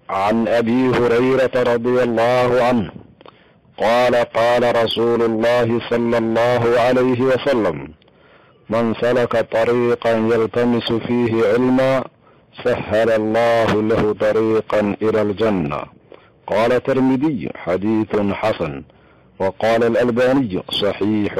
عن ابي هريره رضي الله عنه قال قال رسول الله صلى الله عليه وسلم من سلك طريقا يلتمس فيه علما سهل الله له طريقا الى الجنه قال الترمذي حديث حسن وقال الالباني صحيح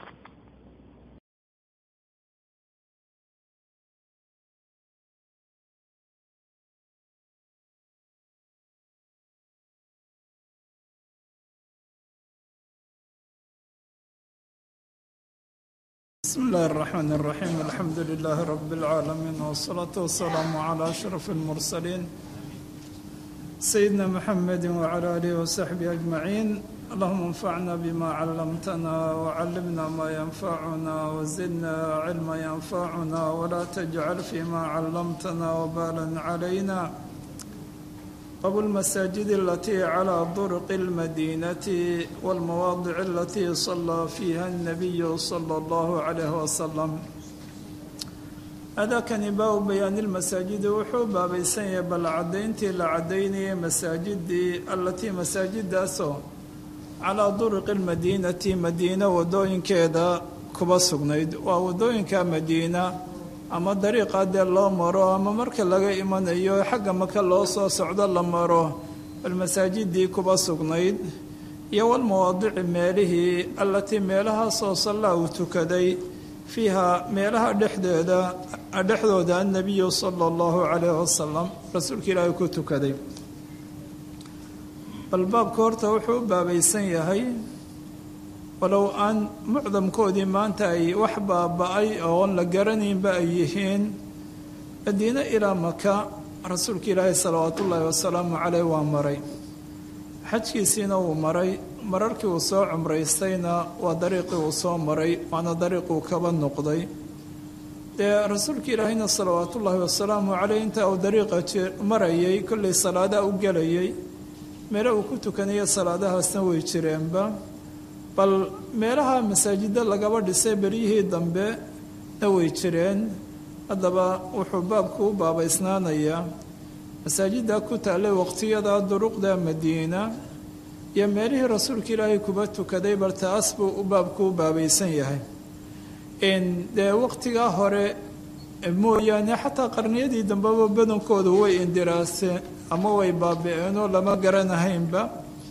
بسم الله الرحمن الرحيم الحمد لله رب العالمين والصلاة والسلام على أشرف المرسلين سيدنا محمد وعلى آله وصحبه أجمعين اللهم انفعنا بما علمتنا وعلمنا ما ينفعنا وزدنا علما ينفعنا ولا تجعل فيما علمتنا وبالا علينا باب المساجد التي على طرق المدينة والمواضع التي صلى فيها النبي صلى الله عليه وسلم هذا كان باب بيان المساجد وحوبا بيسان بل عدينتي لعديني مساجد التي مساجد أسو على طرق المدينة مدينة ودوين كذا كبا سغنيد ودوين كمدينة ama dariiqa dee loo maro ama marka laga imanayo xagga maka loo soo socdo la maro bal masaajidii kuba sugnayd iyo walmawaadici meelihii allatii meelahaasoo sallaa uu tukaday fiiha meelaha dhexdeeda dhexdooda annabiyu sala allahu calayh wasalam rasuulka ilaahay ku tukaday bal baabka horta wuxuu u baabaysan yahay walow aan mucdamkoodii maanta ay wax baaba-ay oon la garanaynba ay yihiin madiine ilaa maka rasuulka ilaahay salawaatu ullaahi wasalaamu caleyh waa maray xajkiisiina wuu maray mararkii uu soo cumraystayna waa dariiqii uu soo maray waana dariiquu kaba noqday dee rasuulka ilaahayna salawaatuullaahi wasalaamu caleyh inta uu dariiqa marayay kollay salaadaha u gelayay meelo uu ku tukanayo salaadahaasna way jireenba bal meelaha masaajidda lagaba dhisay beryihii dambe na way jireen haddaba wuxuu baabku u baabaysnaanayaa masaajidda ku taallay waqtiyada duruqda madiina iyo meelihii rasuulka ilaahay kuba tukaday bal taas buu u baabku u baabaysan yahay dee waqtigaa hore mooyaane xataa qarniyadii dambeba badankoodu way indiraaseen ama way baabi-eenoo lama garanahaynba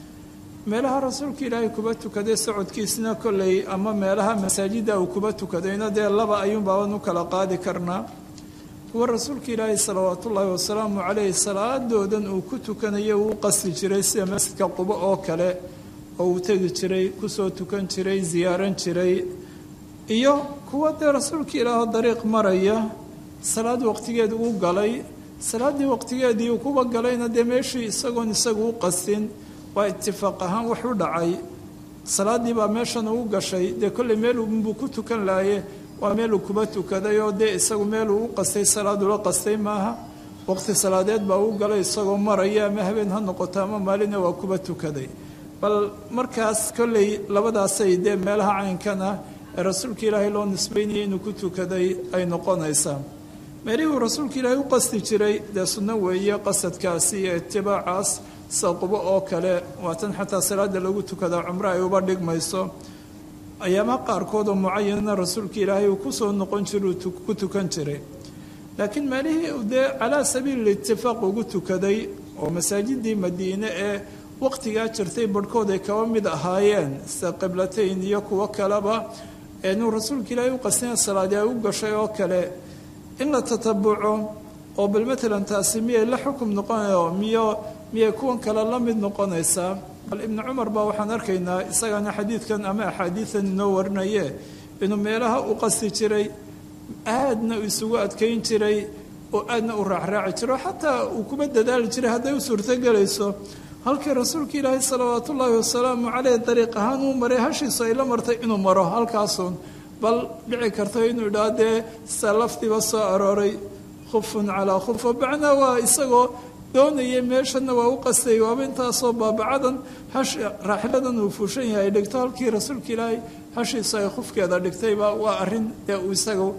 meelaha rasuulka ilaahay kuba tukaday socodkiisna kolley ama meelaha masaajidda uu kuba tukadayna dee laba ayuunbaaban u kala qaadi karnaa kuwa rasuulka ilaahay salawaatullaahi wasalaamu caleyh salaadoodan uu ku tukanayo uu qasdi jiray sida masjidka qubo oo kale oo uu tegi jiray kusoo tukan jiray ziyaaran jiray iyo kuwa dee rasuulka ilaahoo dariiq maraya salaad waqtigeed uu galay salaaddii waqtigeedii uu kuba galayna dee meeshii isagoon isagu u qastin waa itifaaq ahaan wax u dhacay salaadii baa meeshan ugu gashay dee kolley meelunbuu ku tukan lahaye waa meeluu kuba tukaday oo dee isagu meeluu u qastay salaadula qastay maaha waqti salaadeed baa u galay isagoo maraya ama habeen ha noqoto ama maalina waa kuba tukaday bal markaas kolley labadaasay dee meelaha caynkan ah ee rasuulka ilaahay loo nisbaynayay inuu ku tukaday ay noqonaysaa meelihii uu rasuulka ilaahay u qasti jiray dee sunno weeye qasadkaasi iyo itibaacaas sida qubo oo kale waatan xataa salaada lagu tukadaa cumro ay uba dhigmayso ayaamaha qaarkood oo mucayanna rasuulka ilaahay uu kusoo noqon jira uu ku tukan jiray laakiin meelihii dee calaa sabiili itifaaq ugu tukaday oo masaajidii madiine ee waqtigaa jirtay barhkood ay kaba mid ahaayeen sida qiblatayn iyo kuwo kaleba inuu rasuulka ilaahay u qastina salaadi ay u gashay oo kale in la tatabuco oo bal matalan taasi miyay la xukum noqonayo miyo miyay kuwan kale la mid noqonaysaa bal ibnu cumar baa waxaan arkaynaa isagana xadiidkan ama axaadiidan inoo warinaye inuu meelaha u qasti jiray aadna isugu adkayn jiray oo aadna u raacraaci jiro xataa uu kuba dadaali jiray hadday u suurtogelayso halkii rasuulka ilaahay salawaat ullaahi wasalaamu caleyh dariiq ahaan uu maray hashiisu ay la martay inuu maro halkaasuun bal dhici karto inuu idhaa dee sa lafdiba soo arooray khufun calaa khuf bacnaa waa isagoo doonayay meeshana waa u qastay waaba intaasoo baabacadan hash raaxiladan uu fuushan yahay ay dhigto halkii rasuulka ilaahay hashiisu ay khufkeeda dhigtayba waa arrin dee uu isaga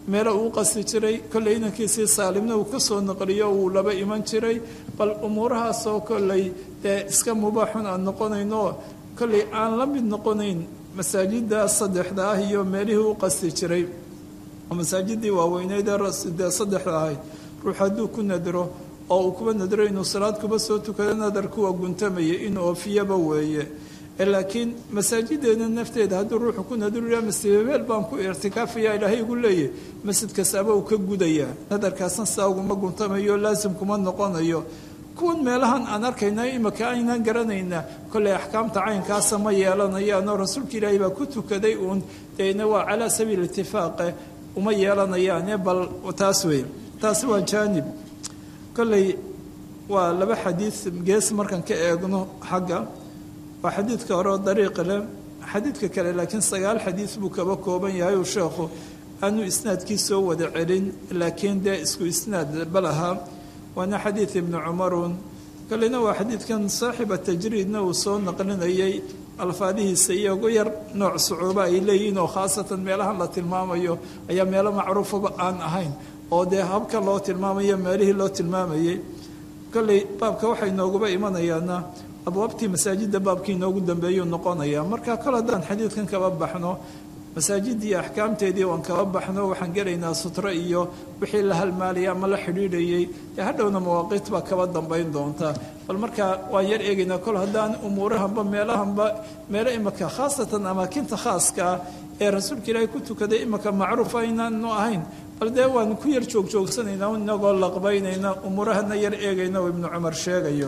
meelo uu qasti jiray kolley inankiisii saalimna uu kasoo naqliyo uu laba iman jiray bal umuurahaasoo kolley dee iska mubaaxun aan noqonayno kolley aan la mid noqonayn masaajida saddexda ah iyo meelihii u qasti jiray oo masaajidii waaweyneyd dee saddexda ahayd ruux hadduu ku nadro oo uu kuba nadro inuu salaad kuba soo tukado nadarku waa guntamaya inuu oofiyaba weeye laakiin masaajideena nafteeda hadduu ruuxu ku nadrya masjidabeel baan ku ictikaafaya ilaahay igu leeyahy masjid kastaaba uu ka gudayaa nadarkaasna sidaa uguma guntamayo laasim kuma noqonayo kuwan meelahan aan arkayna imika aynaan garanayna kolley axkaamta caynkaasa ma yeelanayaanoo rasuulka ilaahay baa ku tukaday uun deena waa calaa sabiil itifaaqe uma yeelanayaane bal taas wey taasi waa jaanib kolley waa laba xadiid gees markaan ka eegno xagga waa xadiidka hore oo dariiqi leh xadiidka kale laakiin sagaal xadiid buu kaba kooban yahay uu sheekhu aanu isnaadkii soo wada celin laakiin dee isku isnaad bal ahaa waana xadiid ibnu cumarun kalena waa xadiidkan saaxiba tajriidna uu soo naqlinayay alfaadihiisa iyagu yar nooc sucuuba ay leeyihiin oo khaasatan meelahan la tilmaamayo ayaa meelo macruufaba aan ahayn oo dee habka loo tilmaamayo meelihii loo tilmaamayay kolley baabka waxay nooguba imanayaana abwaabtii masaajidda baabkii inoogu dambeeyuu noqonayaa marka kol haddaan xadiidkan kaba baxno masaajidii axkaamteedii waan kaba baxno waxaan gelaynaa sutro iyo wixii la halmaalaya ama la xidhiidhayay dee hadhowna mawaaqiit baa kaba dambayn doonta bal markaa waan yar eegaynaa kol haddaan umuurahanba meelahanba meelo imika khaasatan amaakinta khaaskaa ee rasuulka ilaahay ku tukaday imika macruuf aynaanu ahayn bal dee waan ku yar joogjoogsanayna inagoo laqbaynayna umuurahana yar eegayna oo ibnu cumar sheegayo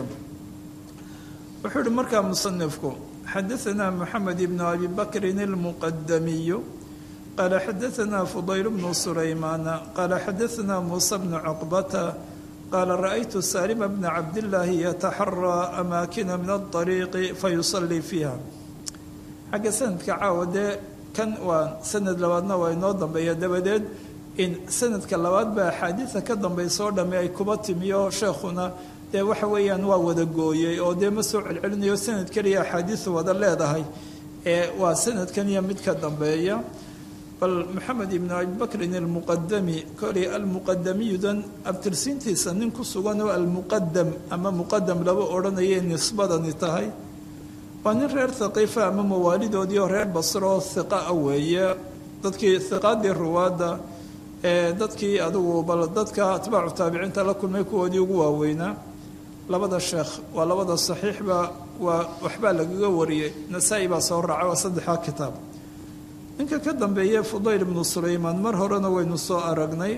wuxuu uhi markaa musanifku xadaثna mxamed ibn abi bakrin اlmuqadamiyu qaala xadaثna fudayl bnu sulaymaana qaala xadaثna muusa bnu cuqbata qaala raأytu salima bna cabdillaahi yataxaraa amaakina min aلطariiqi fayusalii fiiha xagga sanadka caawa dee kan waa sanad labaadna waa inoo dambeeya dabadeed in sanadka labaad baa axaadiida ka dambaysa oo dhamme ay kuba timiyo sheekhuna dee waxa weeyaan waa wada gooyey oo dee ma soo celcelinayo sanad keliya axaadiisu wada leedahay ee waa sanadkan iyo mid ka dambeeya bal maxamed ibnu abibakrin almuqadami koley almuqadamiyudan abtirsiintiisa nin ku sugan oo almuqadam ama muqadam laba odhanayay nisbadani tahay waa nin reer thaqiifa ama mawaalidoodii oo reer basro oo hiqa a weeye dadkii hiqaadii ruwaadda ee dadkii adigu bal dadka atbaacu taabiciinta la kulmay kuwoodii ugu waaweynaa labada sheekh waa labada saxiixba waa waxbaa lagaga wariyey nasaa-i baa soo raacay waa saddexdaa kitaab ninka ka dambeeye fudayl ibnu sulaymaan mar horena waynu soo aragnay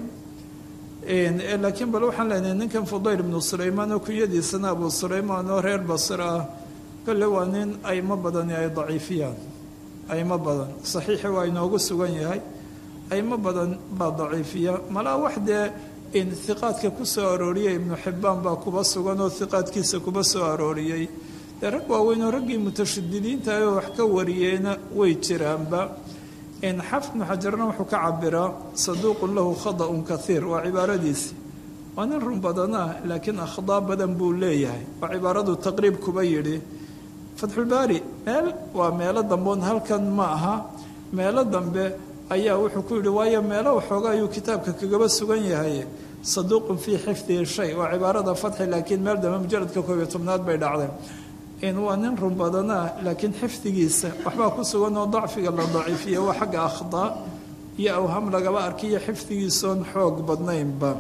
laakiin bal waxaan leenahay ninkan fudayl ibnu sulaymaan oo kunyadiisana abu sulaymaan oo reer basir ah kolle waa nin aymo badani ay daciifiyaan aymo badan saxiixi waa inoogu sugan yahay aymo badan baa daciifiya malaa wax dee in hiqaadka ku soo arooriyey ibnu xibbaan baa kuba sugan oo hiqaadkiisa kuba soo arooriyey dee rag waaweyn oo raggii mutashadidiinta oo wax ka wariyeena way jiraanba xafid ibnu xajarna wuxuu ka cabiraa saduuqun lahu khada'un kaiir waa cibaaradiisi waa nin run badanah laakiin akhdaa badan buu leeyahay waa cibaaradu taqriib kuba yidhi fatxulbaari meel waa meelo dambeon halkan ma aha meelo dambe ayaa wuxuu ku yidhi waayo meelo waxooga ayuu kitaabka kagaba sugan yahay saduuqun fii xifdihi shay waa cibaarada fatxi laakiin meel dambe mujaradka koob iyo tobnaad bay dhacdeen waa nin run badanah laakiin xifdigiisa waxbaa ku sugan oo dacfiga la daciifiya waa xagga akhdaa iyo awham lagaba arkiyo xifdigiisoon xoog badnaynba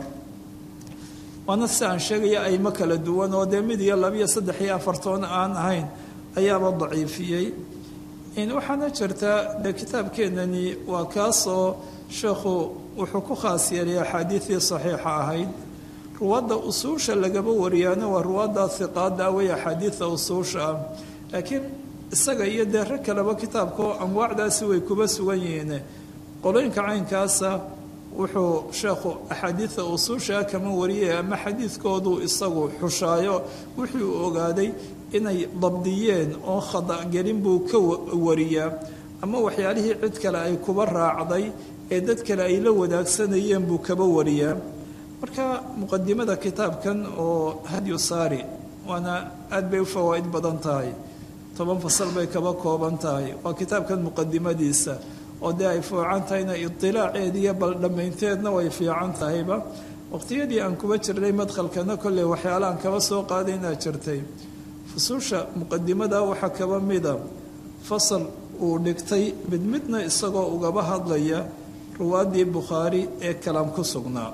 waana si aan sheegaya aymo kala duwan oo dee mid iyo labiyo saddex iyo afartoon aan ahayn ayaaba daciifiyey waxaana jirta dee kitaabkeenani waa kaasoo sheekhu wuxuu ku khaas yeelay axaadiidii saxiixa ahayd ruwaadda usuusha lagaba wariyaana waa ruwaadda hiqaada wey axaadiida usuusha ah laakiin isaga iyo dee rag kaleba kitaabkao anwaacdaasi way kuba sugan yihiin qolooyinka caynkaasa wuxuu sheekhu axaadiida usuusha kama wariyay ama xadiidkoodu isagu xushaayo wixii uu ogaaday inay dabdiyeen oo khadagelin buu ka wariyaa ama waxyaalihii cid kale ay kuba raacday ee dad kale ay la wadaagsanayeen buu kaba wariyaa marka muqadimada kitaabkan oo hadyu saari waana aad bay u fawaa'id badan tahay toban fasal bay kaba kooban tahay waa kitaabkan muqadimadiisa oo dee ay fiican tahayna idilaaceed iyo bal dhammaynteedna way fiican tahayba waqtiyadii aan kuba jirnay madkhalkana kolley waxyaala aan kaba soo qaadaynaa jirtay fusuusha muqadimada waxaa kaba mida fasal uu dhigtay mid midna isagoo ugaba hadlaya ruwaaddii bukhaari ee kalaam ku sugnaa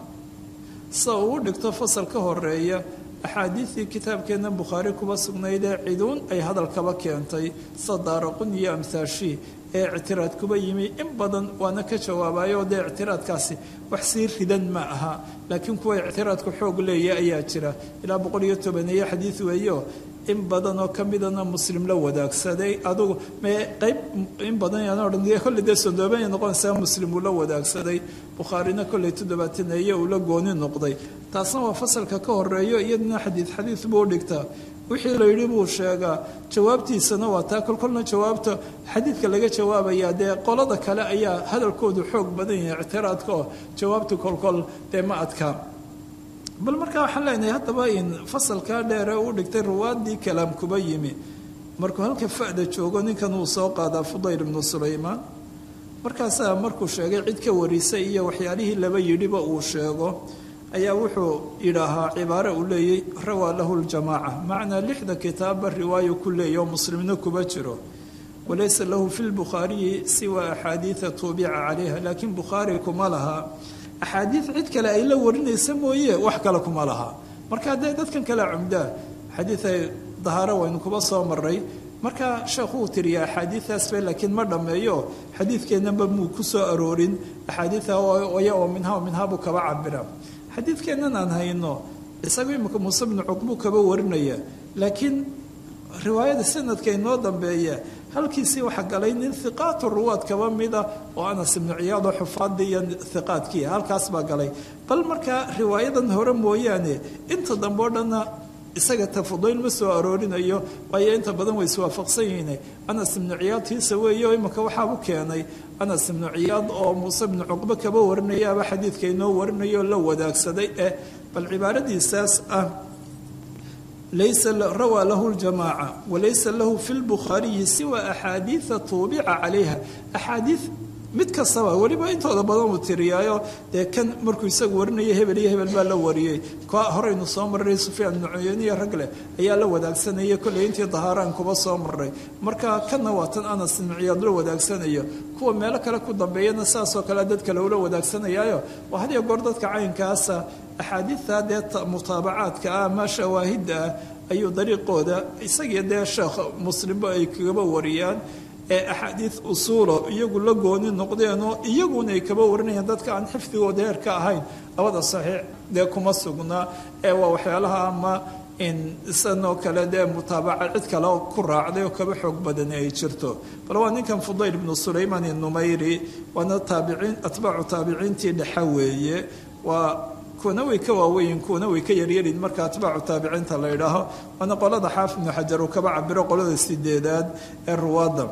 sida uu u dhigto fasal ka horeeya axaadiidii kitaabkeenna bukhaari kuba sugnaydee ciduun ay hadalkaba keentay sida daaraqun iyo amhaashii ee ictiraad kuba yimi in badan waana ka jawaabayo dee ictiraadkaasi wax sii ridan ma aha laakiin kuwa ictiraadku xoog leeya ayaa jira ilaa boqol iyo tobaneeye xadiid weeyo in badan oo ka midana muslim la wadaagsaday adugu mee qayb in badan yaan odhan kolley dee sodoobanya noqonaysaa muslim uu la wadaagsaday bukhaarina kolley toddobaataneeye uu la gooni noqday taasna waa fasalka ka horeeyo iyaduna xadiid xadiid buu dhigtaa wixii la yidhi buu sheegaa jawaabtiisana waa taa kolkolna jawaabta xadiidka laga jawaabayaa dee qolada kale ayaa hadalkoodu xoog badan yahay ictiraadka oo jawaabta kolkol dee ma adkaa bal markaa waxaan leenahay haddaba in fasalkaa dheere uu dhigtay ruwaaddii kalaam kuba yimi markuu halka fa'da joogo ninkan uu soo qaadaa fudayl ibnu sulaymaan markaasaa markuu sheegay cid ka warisay iyo waxyaalihii laba yidhiba uu sheego ayaa wuxuu yidhaahaa cibaare uu leeyay rawaa lahu ljamaaca macnaa lixda kitaabba riwaayo ku leeya oo muslimna kuba jiro walaysa lahu fi lbukhaariyi siwa axaadiida tuubica calayha laakiin bukhaari kuma laha axaadiid cid kale ay la warinaysa mooye wax kale kuma laha marka dee dadkan kale cumdaa xadiiday dahaaro waynu kuba soo maray marka sheekhu uu tiriya axaadiidaasba laakiin ma dhammeeyo xadiidkeennaba muu ku soo aroorin axaadiida oya oo minha minhaa buu kaba cabira xadiidkeennan aan hayno isagu imika muuse bnu cuqbuu kaba warinaya laakiin riwaayada sanadka inoo dambeeya halkiisii waxaa galay nin hiqaatu ruwaad kaba mida oo anas ibnu ciyaad oo xufaadii iyo hiqaadkii halkaas baa galay bal markaa riwaayadan hore mooyaane inta dambe o dhanna isaga tafudayl ma soo aroorinayo waayo inta badan way iswaafaqsan yihiin anas ibnu ciyaad tiisa weeye oo imika waxaabu keenay anas ibnu ciyaad oo muuse ibnu cuqbe kaba warinayaaba xadiidka inoo warinayo la wadaagsaday eh bal cibaaradiisaas ah laysa rawaa lahu ljamaaca walaysa lahu fi lbukhaariyi siwa axaadiida tuubica calayha axaadiid mid kastaba weliba intooda badan uu tiriyaayo dee kan markuu isagu warinaya hebel iyo hebel baa la wariyey ka horeynu soo marray sufyaan ibnu cuyeyniya rag leh ayaa la wadaagsanaya kolley intii dahaaraan kuba soo maray marka kanna waa tan anas ibnu ciyaad la wadaagsanayo kuwa meelo kale ku dambeeyana saasoo kale dad kale ula wadaagsanayaayo waa had iyo goor dadka caynkaasa axaadiidta dee mutaabacaadka ah ama shawaahidda ah ayuu dariiqooda isagiyo dee sheekh muslimba ay kagaba wariyaan ee axaadiid usuulo iyagu la gooni noqdeenoo iyaguna ay kaba warinayaan dadka aan xifdigooda heer ka ahayn labada saxiix dee kuma sugnaa ee waa waxyaalaha ama in isanoo kale dee mutaabaca cid kale ku raacday oo kaba xoog badani ay jirto bal waa ninkan fudayl ibnu sulaymaan inumayri waana taabiciin atbaacu taabiciintii dhexa weeye waa kuwana way ka waaweyin kuwana way ka yaryarin marka atbaacu taabiciinta la idhaaho waana qolada xaafid ibnu xajar uu kaba cabiro qolada sideedaad ee ruwaadda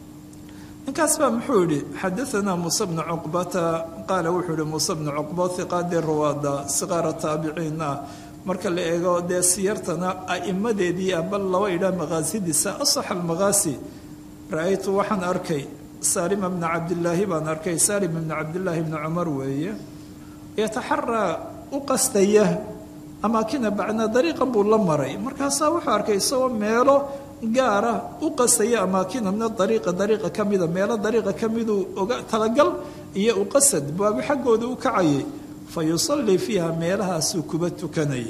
ninkaas baa muxuu yihi xadaanaa muuse bnu cuqbata qaala wuxuu yihi muuse bnu cuqba hiqaadii ruwaadda siqaara taabiciin ah marka la eego dee siyartana a'imadeedii ah bal laba idhaa maqaasidiisa asax almaqaasi ra-aytu waxaan arkay saalima bna cabdilaahi baan arkay saalim bna cabdilaahi bni cumar weeye yataxaraa u qastaya amaakina bacnaa dariiqan buu la maray markaasaa wuxuu arkay isagoo meelo gaara u qastaya amaakina mina dariiqa dariiqa ka mida meelo dariiqa ka miduu oga talagal iyo uqasad baabu xaggooda u kacayay fa yusallii fiiha meelahaasuu kuba tukanayay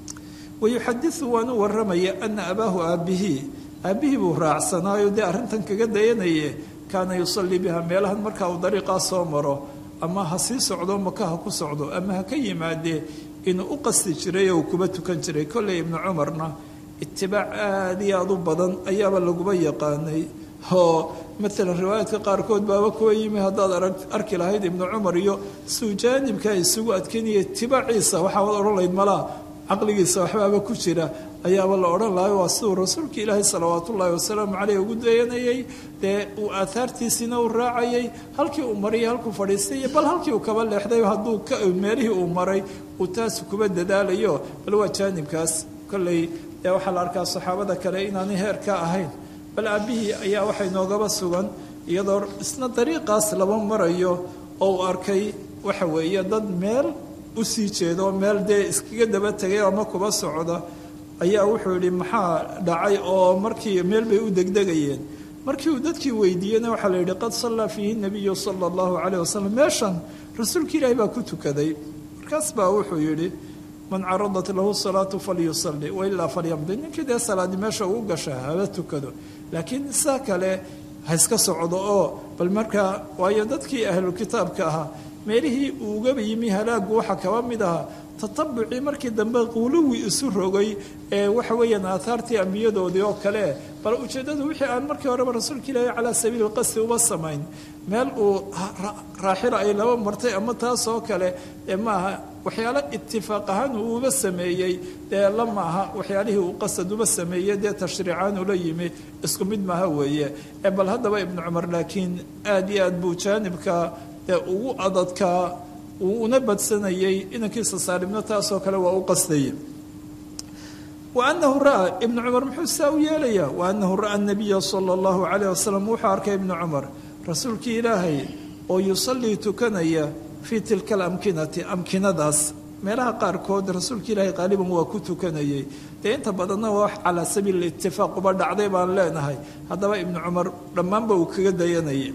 wayuxadiu waan u waramaya ana abaahu aabbihii aabbihii buu raacsanaayo dee arrintan kaga dayanaye kaana yusallii biha meelahan markaa uu dariiqaa soo maro ama ha sii socdo maka ha ku socdo ama ha ka yimaadee inuu u qasti jiray oo uu kuba tukan jiray kolley ibnu cumarna itibaac aada iyo aada u badan ayaaba laguba yaqaanay oo maalan riwaayaadka qaarkood baaba kuwa yimi haddaad arki lahayd ibnu cumar iyo suu jaanibka isugu adkeynaya itibaaciisa waxaad odhan lahayd malaa caqligiisa waxbaaba ku jira ayaaba la odhan lahay waa siduu rasuulka ilaahay salawaat ullaahi wasalaamu caleyh ugu dayanayay dee uu aahaartiisiina u raacayay halkii uu marayay halkuu fadhiistay iyo bal halkii uu kaba leexday hadduu meelihii uu maray uu taas kuba dadaalayo bal waa jaanibkaas kolley dee waxaa la arkaa saxaabada kale inaanay heer ka ahayn bal aabbihii ayaa waxay noogaba sugan iyadoo isna dariiqaas laba marayo oo uu arkay waxa weeye dad meel u sii jeedo meel dee iskaga daba tegay ama kuba socda ayaa wuxuu yidhi maxaa dhacay oo markii meel bay u degdegayeen markii uu dadkii weydiiyeyna waxaa la yidhi qad sallaa fiihi nabiyu sala allahu calayh wasalam meeshan rasuulka ilaahi baa ku tukaday markaas baa wuxuu yidhi man caradat lahu salaatu falyusalli wailaa falyamdi ninkii dee salaadi meesha uu gasha haba tukado laakiin saa kale ha iska socdo oo bal markaa waayo dadkii ahlu kitaabka ahaa meelihii uu ugaba yimi halaagu waxaa kaba mid ahaa tatabucii markii dambe quluwi isu rogay ee waxa weeyaan aathaartii ambiyadoodii oo kale bal ujeeddadu wixii aan markii horeba rasuulka ilaahi calaa sabiili lqasdi uba samayn meel uu raaxila ay laba martay ama taas oo kale ee maaha waxyaalo itifaaq ahaan uu uba sameeyey dee la maaha waxyaalihii uu qasad uba sameeyey dee tashriicaan ula yimi isku mid maaha weeye ee bal haddaba ibnu cumar laakiin aada iyo aad buu jaanibka dee ugu adadkaa uu una badsanayey inankiisa saalimno taasoo kale waa u qasdayay wa anahu ra'aa ibnu cumar muxuu saa u yeelayaa wa anahu ra'aa nabiya sala allahu calayh wasalam wuxuu arkay ibnu cumar rasuulkii ilaahay oo yusallii tukanaya fii tilka alamkinati amkinadaas meelaha qaarkood rasuulka ilaahay qaaliban waa ku tukanayay dee inta badanna waa wax calaa sabiil itifaaq uba dhacday baan leenahay haddaba ibnu cumar dhammaanba uu kaga dayanayay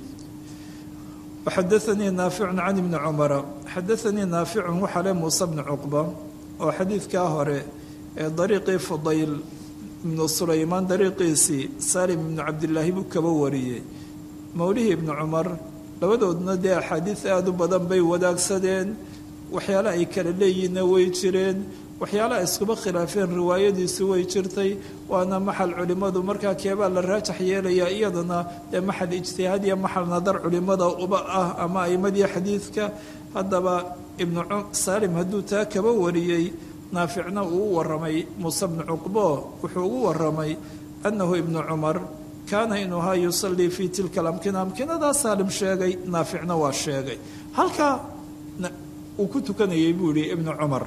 waxadaanii naaficun can ibni cumara xadaanii naaficun waxaa le muuse bni cuqba oo xadiidkaa hore ee dariiqii fudayl ibnu sulaymaan dariiqiisii salim ibnu cabdilaahi buu kaba wariyey mawlihii ibnu cumar labadoodna dee axaadiid aada u badan bay wadaagsadeen waxyaale ay kala leeyihinna way jireen waxyaale ay iskuba khilaafeen riwaayadiisu way jirtay waana maxal culimmadu markaa keebaa la raajax yeelayaa iyadana dee maxal ijtihaad iyo maxal nadar culimmada uba ah ama aimadii xadiidka haddaba ibnu saalim hadduu taa kaba wariyey naaficna uu u waramay muuse bnu cuqbo wuxuu ugu waramay annahu ibnu cumar kaana inuu ahaa yusallii fii tilka alamkina amkinadaa saalim sheegay naaficna waa sheegay halkaa uu ku tukanayay buu yihi ibnu cumar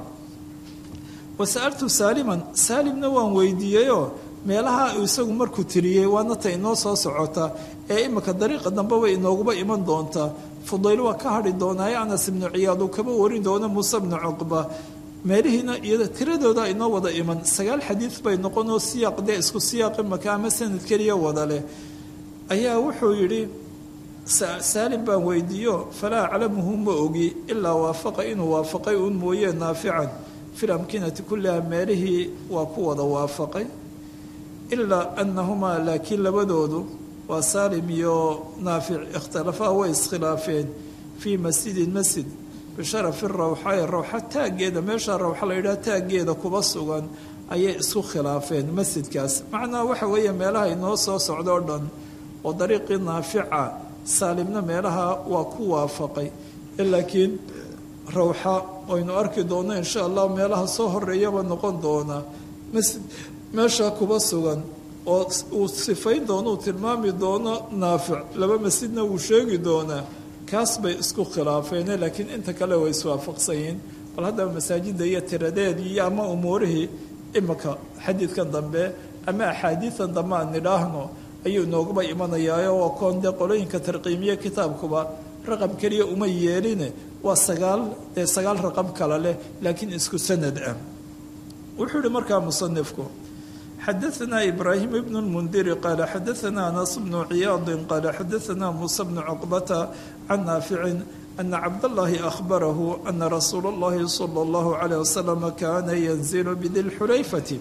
wa sa'altu saaliman saalimna waan weydiiyeyoo meelaha isagu markuu tiriyey waana ta inoo soo socota ee imika dariiqa dambeba inooguba iman doonta fudayl waa ka hadhi doonaaye anas ibnu ciyaad uu kaba warin doono muuse bnu cuqba meelihiina iyada tiradooda inoo wada iman sagaal xadiid bay noqonoo siyaaq dee isku siyaaq imaka ama sanad keliya wada leh ayaa wuxuu yidhi saalim baan weydiiyo falaa aclamuhu ma ogi ilaa waafaqa inuu waafaqay uun mooye naafican fi lamkinati kulliha meelihii waa ku wada waafaqay ilaa anahumaa laakiin labadoodu waa saalim iyo naafic ikhtilafaa way iskhilaafeen fii masjidin masjid bisharafi rawxae rawxa taaggeeda meesha rawxa la yidhaha taaggeeda kuba sugan ayay isku khilaafeen masjidkaas macnaha waxa weeye meelaha inoo soo socdo o dhan oo dariiqii naafica saalimna meelaha waa ku waafaqay laakiin rawxa aynu arki doono insha allah meelaha soo horeeyaba noqon doona masjid meesha kuba sugan oo uu sifayn doono uu tilmaami doono naafic laba masjidna wuu sheegi doonaa kaas bay isku khilaafeene laakiin inta kale way iswaafaqsanyiin bal haddaba masaajidda iyo tiradeedii iyo ama umuurihii imika xadiidkan dambe ama axaadiidan dambe aan nidhaahno ayuu inooguba imanayaayo waa koon dee qolooyinka tarqiimiye kitaabkuba raqam keliya uma yeeline waa sagaal dee sagaal raqam kale leh laakiin isku sanad ah wuxuu yihi markaa musanifku xadaثna ibrahim bn اlmundiri qaala xadaثna anas bnu ciyaadi qaala xadaثna muuse bnu cuqbata can naaficin ana cabdاllahi ahbarahu ana rasuula اllahi salى اllahu عalيه wasalam kana yanzilu bidilxulayfati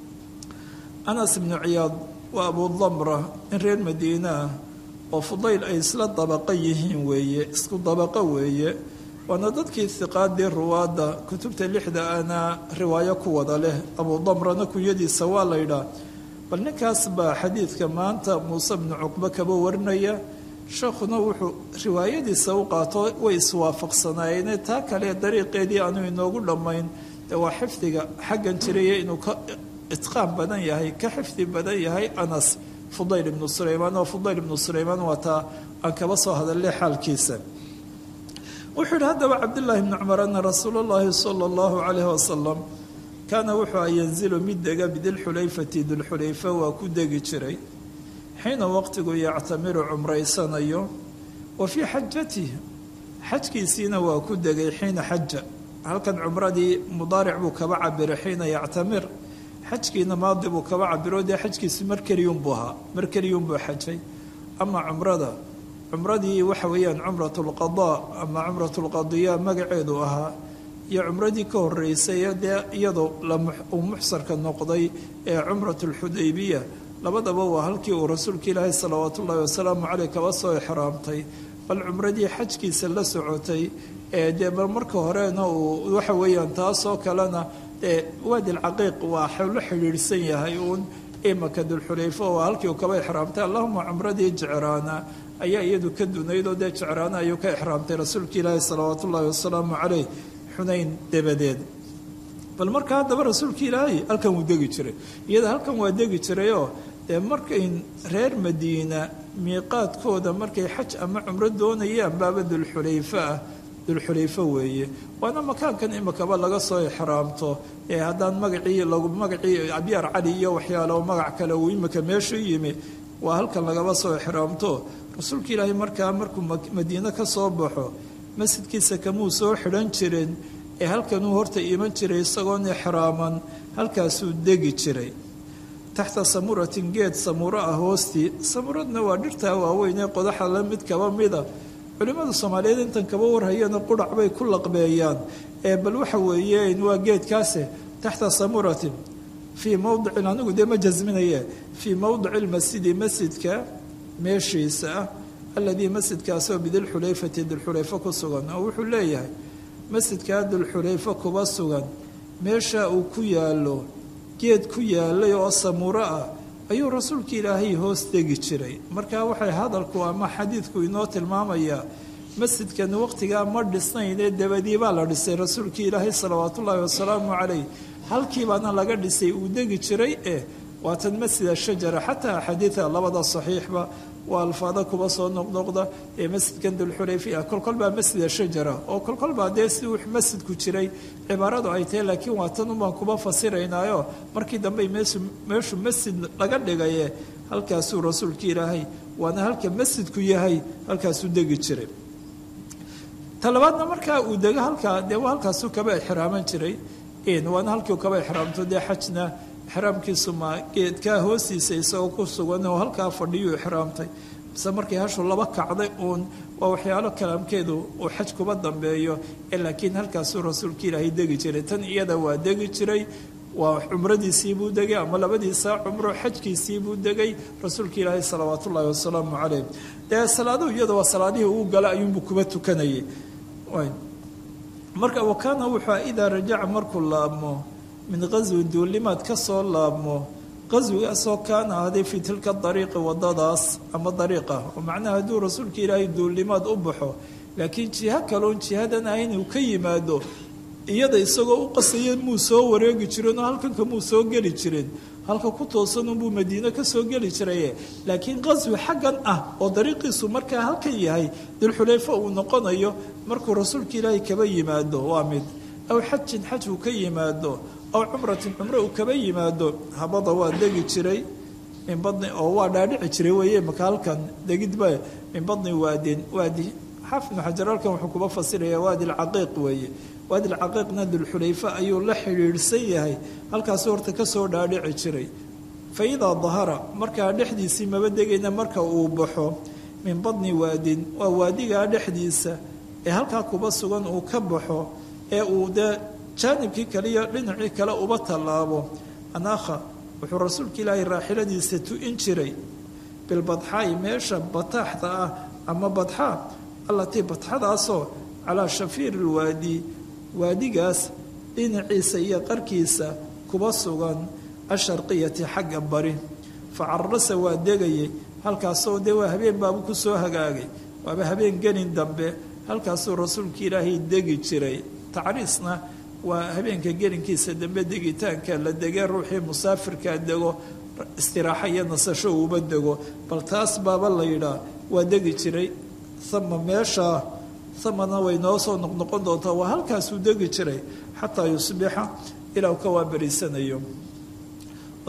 anas bnu ciyaad waa abu damra in reer madiina ah oo fudayl ay isla dabaqo yihiin weeye isku dabaqo weeye waana dadkii hiqaadii ruwaadda kutubta lixda ana riwaayo ku wada leh abu damrana kunyadiisa waa laydhaa bal ninkaas baa xadiidka maanta muuse bnu cuqbe kaba warinaya sheekhuna wuxuu riwaayadiisa u qaato way iswaafaqsanaayeene taa kale dariiqeedii aanu inoogu dhammayn dee waa xifdiga xaggan jiraya inuu ka itqaan badan yahay ka xifdi badan yahay anas fudayl ibnu sulaymaan oo fudayl ibnu sulaymaan waa taa aan kaba soo hadalnay xaalkiisa wuxuu yihi haddaba cabdillaahi bni cumar ana rasuula llahi sala allahu calayhi wasalam kaana wuxuu a yanzilu mid dega bidilxulayfati dilxulayfa waa ku degi jiray xiina waqtigu yactamiru cumraysanayo wa fii xajatihi xajkiisiina waa ku degay xiina xaja halkan cumradii mudaaric buu kaba cabiray xiina yactamir xajkiina maadi buu kaba cabiro dee xajkiisi mar keliyunbuu ahaa mar keliyunbuu xajay ama cumrada cumradii waxa weeyaan cumrat lqadaa ama cumrat lqadiya magaceedu ahaa iyo cumradii ka horeysay dee iyadoo uu muxsarka noqday ee cumrat lxudaybiya labadaba waa halkii uu rasuulka ilaahay salawaatu ullahi wasalaamu caleyh kaba soo exraamtay bal cumradii xajkiisa la socotay ee dee bal marka horena uu waxa weeyaan taasoo kalena dee waadi lcaqiiq waa la xidhiidhsan yahay uun imaka dulxulayfo oo halkii uu kaba exraamtay allahuma cumradii jecraana ayaa iyadu ka dunaydoo dee jecraana ayuu ka exraamtay rasuulka ilaahi salawaatu ullahi wasalaamu caleyh xunayn dabadeed bal marka haddaba rasuulka ilaahay halkan wuu degi jiray iyada halkan waa degi jirayoo dee markay reer madiina miiqaadkooda markay xaj ama cumro doonayaan baaba dulxulayfo ah dulxulayfo weeye waana makaankan imakaba laga soo exraamto ee haddaan magacii lagu magacii abyaar cali iyo waxyaalo magac kale uu imika meeshu yimi waa halkan lagaba soo exraamto rasuulka ilaahay markaa markuu madiine ka soo baxo masjidkiisa kamuu soo xidhan jirin ee halkanuu horta iman jiray isagoon exraaman halkaasuu degi jiray taxta samuratin geed samuuro ah hoostii samuuradna waa dhirtaa waaweyn ee qodaxa la mid kaba mida culimmada soomaaliyeed intan kaba warhayana qudhac bay ku laqbeeyaan ee bal waxa weeyeen waa geedkaase taxta samuratin fii mowdicin anigu dee ma jasminaye fii mowdici lmasjidi masjidka meeshiisa ah aladii masjidkaasoo bidilxulayfati dilxulayfo ku sugan oo wuxuu leeyahay masjidkaa dulxulayfo kuba sugan meesha uu ku yaallo geed ku yaalay oo samuuro ah ayuu rasuulka ilaahay hoos degi jiray marka waxay hadalku ama xadiidku inoo tilmaamayaa masjidkan waqtigaa ma dhisnaynee dabadii baa la dhisay rasuulkii ilaahay salawaatu ullaahi wasalaamu calayh halkiibaana laga dhisay uu degi jiray eh waatan masjid ashajara xataa axaadiida labada saxiixba waa alfaada kuba soo noqnoqda ee masjidkan dulxulayfi ah kolkol baa masjid ashajara oo kolkol baa dee si uu masjidku jiray cibaaradu ay tahay laakiin waa tan unbaan kuba fasiraynaayo markii dambe meeshu meeshu masjid laga dhigaye halkaasuu rasuulka ilaahay waana halka masjidku yahay halkaasuu degi jiray talabaadna markaa uu dego halkaa dee halkaasuu kaba exraaman jiray waana halkiiu kaba exraamto dee xajna exraamkiisu ma geedkaa hoostiisa isagoo ku sugan oo halkaa fadhiyuu exraamtay mise markii hashu laba kacday uun waa waxyaalo kalaamkeedu uu xaj kuba dambeeyo ee laakiin halkaasuu rasuulka ilaahay degi jiray tan iyada waa degi jiray waa cumradiisiibuu degay ama labadiisa cumro xajkiisiibuu degay rasuulka ilaahay salawaat ullaahi wasalaamu caleyh dee salaaduhu iyada waa salaadihii uu gala ayuunbuu kuba tukanayay marka wakaana wuxuu idaa rajaca markuu laabmo min qaswi duulimaad ka soo laabmo qaswigaasoo kaana ahday fii tilka dariiqi wadadaas ama dariiqa oo macnaha hadduu rasuulka ilaahay duulimaad u baxo laakiin jiho kaloon jihadan ahayn uu ka yimaado iyada isagoo u qasaya muu soo wareegi jirin oo halkanka muu soo geli jirin halka ku toosanunbuu madiine ka soo geli jiraye laakiin qaswi xaggan ah oo dariiqiisu markaa halkan yahay dulxulayfo uu noqonayo markuu rasuulka ilaahay kaba yimaado waa mid aw xajin xaj uu ka yimaado aw cumratin cumro uu kaba yimaado habada waa degi jiray min badni oo waa dhaadhici jiray weeye maka halkan degidba min badni waadin waadi xaafid ibnu xajar halkan wuxuu kuba fasiraya waadi lcaqiiq weeye waadi lcaqiiqna dulxulayfa ayuu la xidhiidhsan yahay halkaasu horta ka soo dhaadhici jiray fa idaa dahara markaa dhexdiisii maba degayna marka uu baxo min badni waadin waa waadigaa dhexdiisa ee halkaa kuba sugan uu ka baxo ee uu dee jaanibkii kaliya dhinacii kale uba tallaabo anaakha wuxuu rasuulka ilaahay raaxiladiisa tu-in jiray bilbadxaa'i meesha bataaxda ah ama badxaa allatii badxadaasoo calaa shafiiri lwaadi waadigaas dhinaciisa iyo qarkiisa kuba sugan asharqiyati xagga bari fa carasa waa degayay halkaasoo dee waa habeen baabu ku soo hagaagay waaba habeen gelin dambe halkaasuu rasuulka ilaahay degi jiray tacriisna waa habeenka gelinkiisa dambe degitaanka la degee ruuxii musaafirkaa dego istiraaxo iyo nasasho uuba dego bal taas baaba la yidhaa waa degi jiray ama meeshaa amana way noo soo noqnoqon doontaa waa halkaasuu degi jiray xataa yusbixa ilaa u ka waaberiisanayo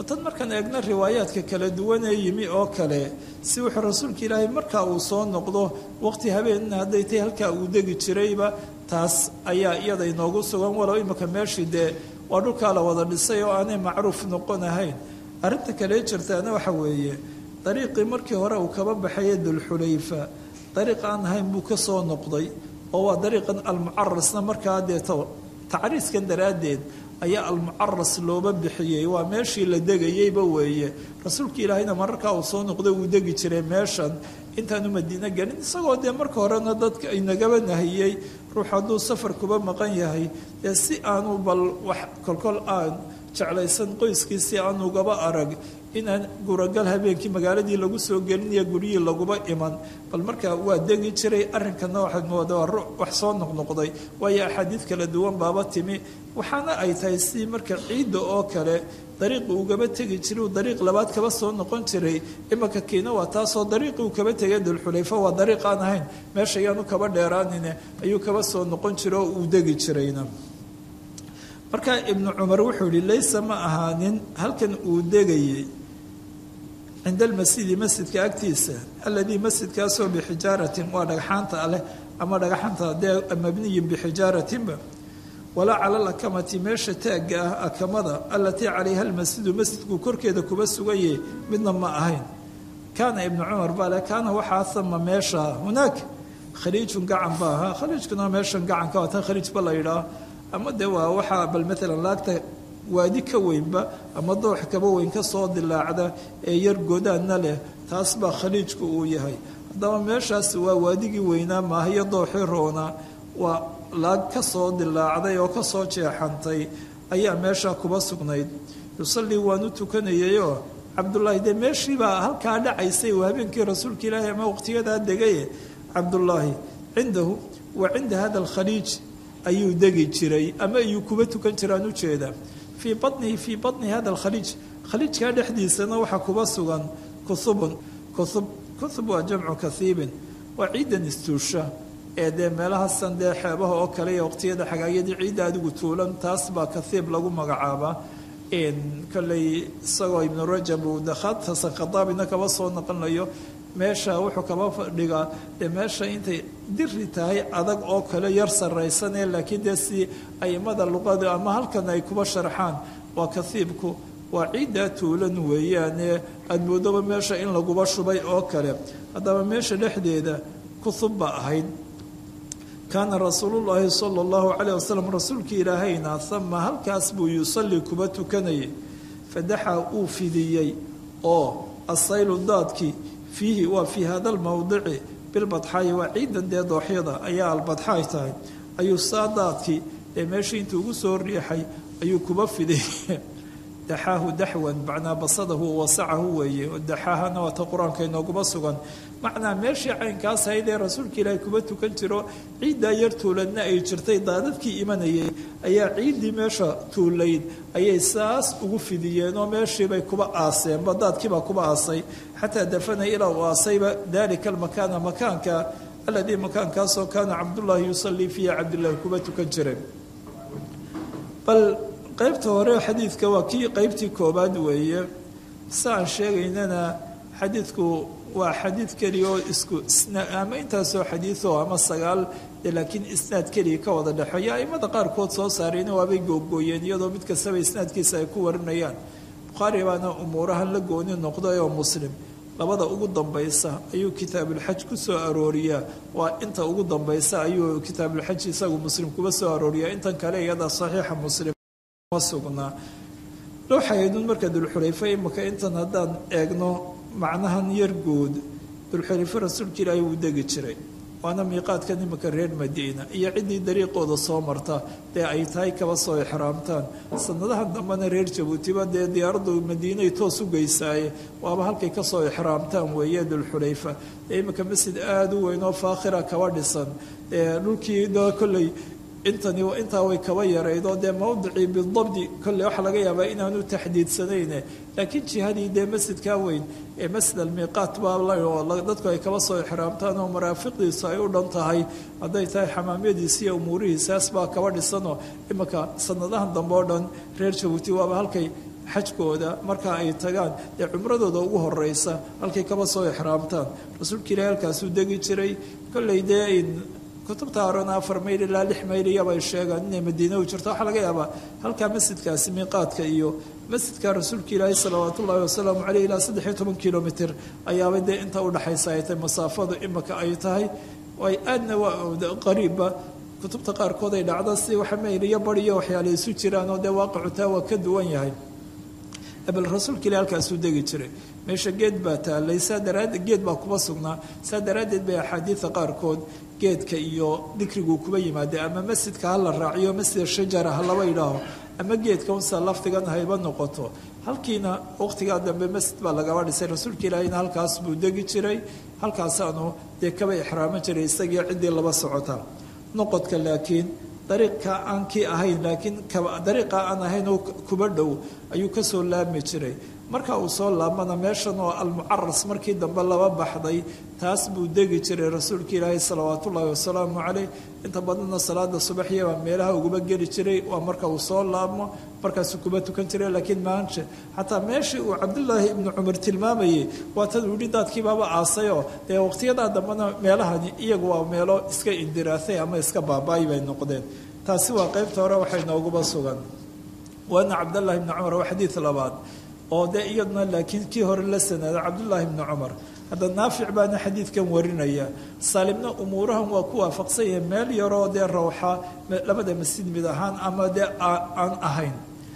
tan markaan eegna riwaayaadka kala duwan ee yimi oo kale si wuxuu rasuulka ilaahay markaa uu soo noqdo waqti habeenna hadday tay halkaa uu degi jirayba taas ayaa iyada inoogu sugan walow imika meeshii dee waa dhulkaa la wada dhisay oo aanay macruuf noqon ahayn arrinta kale jirtaana waxa weeye dariiqii markii hore uu kaba baxaya dulxulayfa dariiq aan ahayn buu ka soo noqday oo waa dariiqan almucarasna markaa deeto tacriiskan daraaddeed ayaa almucaras looba bixiyey waa meeshii la degayeyba weeye rasuulka ilaahayna mararkaa uu soo noqday uu degi jiray meeshan intaanu madiino gelin isagoo dee marka horena dadka inagaba nahiyey ruux hadduu safar kuba maqan yahay dee si aanu bal wax kolkol aan jeclaysan qoyskii si aan ugaba arag inaan guragal habeenkii magaaladii lagu soo gelinayo guryihii laguba iman bal markaa waa degi jiray arrinkana waxaad moodaa ruux wax soo noqnoqday waayo axaadiid kala duwan baaba timi waxaana ay tahay si marka ciidda oo kale dariiqi ugaba tegi jiray uu dariiq labaad kaba soo noqon jiray imanka kiina waa taasoo dariiqii uu kaba tegay dulxulayfa waa dariiq aan ahayn meesha ayaanu kaba dheeraanine ayuu kaba soo noqon jiray oo uu degi jirayna markaa ibnu cumar wuxuu yihi laysa ma ahaanin halkan uu degayey cinda almasjidi masjidka agtiisa aladii masjidkaasoo bixijaaratin waa dhagxaanta leh ama dhagxaanta dee mabniyin bixijaaratinba walaa cala alakamati meesha taagga ah akamada alatii calayha almasjidu masjidku korkeeda kuba sugaye midna ma ahayn kaana ibnu cumar baa le kaana waxaa ama meesha hunaak khaliijun gacan ba ahaa khaliijkuna meeshan gacanka waa tan khaliijba la yidhaah ama de waa waxaa bal maalan laagta waadi ka weynba ama doox kaba weyn ka soo dilaacda ee yar godaanna leh taas baa khaliijku uu yahay haddaba meeshaas waa waadigii weynaa maahiyo dooxii roona waa laag ka soo dilaacday oo ka soo jeexantay ayaa meeshaa kuba sugnayd yusallii waanu tukanayayoo cabdullaahi dee meeshiibaa halkaa dhacaysay uu habeenkii rasuulka ilaahi ama waqtiyadaa degaye cabdullaahi cindahu wa cinda hada alkhaliij ayuu degi jiray ama ayuu kuba tukan jiraan ujeeda fii banihi fii bani hada alkhaliij khaliijkaa dhexdiisana waxaa kuba sugan kuhubun kuhub kuhub waa jamcu kahiibin waa ciidan istuusha ee dee meelahaasan dee xeebaha oo kale iyo waqtiyada xagaayadii ciidda adigu tuulan taas baa kahiib lagu magacaabaa kolley isagoo ibnu rajab uu dakhaatasan khadaabina kaba soo noqonayo meesha wuxuu kaba fadhigaa dee meesha intay diri tahay adag oo kale yar saraysanee laakiin dee si aimada luqada ama halkan ay kuba sharxaan waa kahiibku waa ciiddaa tuulan weeyaane aada moodoba meesha in laguba shubay oo kale haddaba meesha dhexdeeda kuhub ba ahayd kaana rasuulullaahi sala allahu calayh wasalam rasuulkii ilaahayna ama halkaas buu yusallii kuba tukanayay fadaxa uu fidiyey oo asaylu daadkii fiihi waa fii hada almowdici bilbadxaayi waa ciidan dee dooxyada ayaa albadxaay tahay ayuu saa daadkii ee meeshii intuu ugu soo riixay ayuu kuba fidiyey daxaahu daxwan macnaa basadahu wasacahu weeye daxaahana waata qur-aanka inooguma sugan macnaa meeshii caynkaas ahayd ee rasuulka ilaahay kuba tukan jiro ciiddaa yar tuuladna ay jirtay daadadkii imanayay ayaa ciiddii meesha tuulayd ayay saas ugu fidiyeen oo meeshiibay kuba aaseenba daadkiibaa kuba aasay xataa dafana ilaa uu aasayba dalika almakaana makaanka aladii makaankaasoo kaana cabdullaahi yusallii fiiha cabdullaahi kuba tukan jiray bal qaybta hore xadiidka waa kii qaybtii koobaad weeye si aan sheegaynana xadiidku waa xadiid keliya oo isku ama intaasoo xadiioo ama sagaal dee laakiin isnaad keliya ka wada dhexeeya aimada qaarkood soo saarayna waabay googooyeen iyadoo mid kastaba isnaadkiisa ay ku warinayaan bukhaari baana umuurahan la gooni noqday oo muslim labada ugu dambaysa ayuu kitaabulxaj ku soo arooriyaa waa inta ugu dambaysa ayuu kitaabulxaj isagu muslim kuba soo arooriyaa intan kale iyada saxiixa muslim ma sugnaa looxaydun marka dulxulayfa imika intan haddaan eegno macnahan yar guud dulxulayfe rasuulka ilaahay wuu degi jiray waana miiqaadkan imika reer madiina iyo ciddii dariiqooda soo marta dee ay tahay kaba soo ixraamtaan sanadahan dambena reer jabuutiba dee diyaaraddu madiinay toos u geysaaye waaba halkay kasoo ixraamtaan weeye dulxulayfa dee imika masjid aada u weyn oo faakhira kaba dhisan ee dhulkii da kolley intani intaa way kaba yaraydoo dee mawdicii bidabdi kolley waxaa laga yaabaa inaanu taxdiidsanayne laakiin jihadii dee masjidkaa weyn ee masjid almiiqaat baa dadku ay kaba soo ixraamtaan oo maraafiqdiisu ay u dhan tahay hadday tahay xamaamyadiisi iyo umuurihiisaas baa kaba dhisanoo iminka sanadahan dambe oo dhan reer jabuuti waaba halkay xajkooda marka ay tagaan dee cumradooda ugu horeysa halkay kaba soo ixraamtaan rasuulka ilaahi halkaasuu degi jiray kolley dee kutubta horena afar mayl ilaa lix mayl iyabay sheegaan inay madiina u jirto waxaa laga yaabaa halkaa masjidkaasi miiqaadka iyo masjidka rasuulka ilaahi salawaat ullaahi wasalaamu caleyh ilaa saddex iyo toban kilomitr ayaaba dee inta udhexaysa ay tahay masaafadu imaka ay tahay ay aadna waa qariibba kutubta qaarkood ay dhacda si waxa mayl iyo bari iyo waxyaala isu jiraan oo dee waaqicu taa waa ka duwan yahay bal rasuulka ilahi halkaasuu degi jiray meesha geed baa taalay saa daraaddeed geed baa kuba sugnaa saa daraaddeed bay axaadiida qaarkood geedka iyo dikriguu kuba yimaadee ama masjidka ha la raaciyo masjid shajara ha laba idhaaho ama geedka unsa lafdigan hayba noqoto halkiina waqtigaa dambe masjid baa lagaba dhisay rasuulka ilaahina halkaas buu degi jiray halkaasaanu dee kaba ixraaman jiray isagii ciddii laba socota noqodka laakiin dariiqa aan kii ahayn laakiin dariiqa aan ahayn oo kuba dhow ayuu kasoo laabmi jiray marka uu soo laabmana meeshan oo almucaras markii dambe laba baxday taas buu degi jiray rasuulka ilaahi salawaat ullaahi wasalaamu caleyh inta badanna salaada subaxiyabaa meelaha uguba geli jiray waa marka uu soo laabmo markaasuu kuba tukan jiray laakiin maanta xataa meeshii uu cabdullaahi ibnu cumar tilmaamayey waa tan uu yihi daadkiibaaba aasayoo dee waqtiyadaa dambena meelahani iyagu waa meelo iska indiraasay ama iska baaba-ay bay noqdeen taasi waa qeybta hore waxay nooguba sugan waana cabdullaahi ibnu cumar waa xadiid labaad oo dee iyaduna laakiin kii hore la sanaado cabdullaahi ibnu cumar hadda naafic baana xadiidkan warinaya saalimna umuurahan waa ku waafaqsan yahay meel yaroo dee rawxa labada masjid mid ahaan ama dee aan ahayn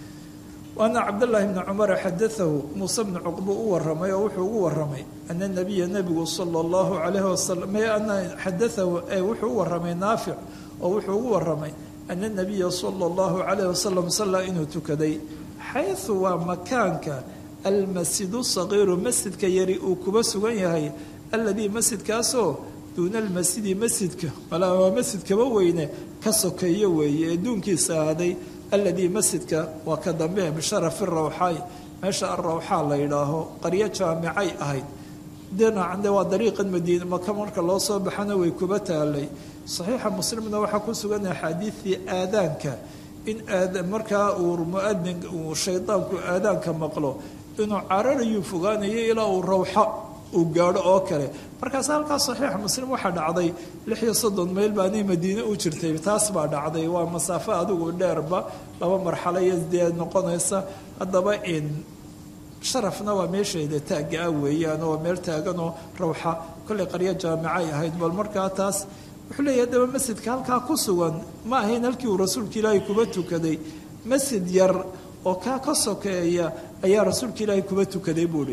waana cabdullaahi bni cumar xadaahu muuse bni cuqba u waramay oo wuxuu ugu waramay ana nabiya nebigu sala allahu calayhi wasalam ana xadaahu wuxuu u waramay naafic oo wuxuu ugu waramay ana nabiya sala allahu calayhi wasalam sallaa inuu tukaday xaysu waa makaanka almasjidu sagiiru masjidka yari uu kuba sugan yahay alladii masjidkaasoo duuna almasjidi masjidka malaa waa masjidkaba weyne ka sokeeyo weeye ee duunkiisa ahaaday alladii masjidka waa ka dambe bisharafi rawxaay meesha alrawxaa la yidhaaho qaryo jaamicay ahayd dhinacde waa dariiqan madiina maka marka loo soo baxana way kuba taalay saxiixa muslimna waxaa ku sugan axaadiidii aadaanka in markaa uu muadin uu shaydaanku aadaanka maqlo inuu cararayuu fogaanayo ilaa uu rawxo uu gaadho oo kale markaas halkaas saxiixa muslim waxaa dhacday lix iyo soddon mayl baanay madiine u jirtay taas baa dhacday waa masaafo adigu dheerba laba marxalo iyo dee noqonaysa haddaba in sharafna waa meesheeda taagga ah weeyaan oo meel taaganoo rawxa kollay qaryo jaamicay ahayd bal markaa taas wuxuu leeyahay daba masjidka halkaa ku sugan ma ahayn halkii uu rasuulka ilaahay kuba tukaday masjid yar oo kaa ka sokeeya ayaa rasuulka ilaahay kuba tukaday buuhi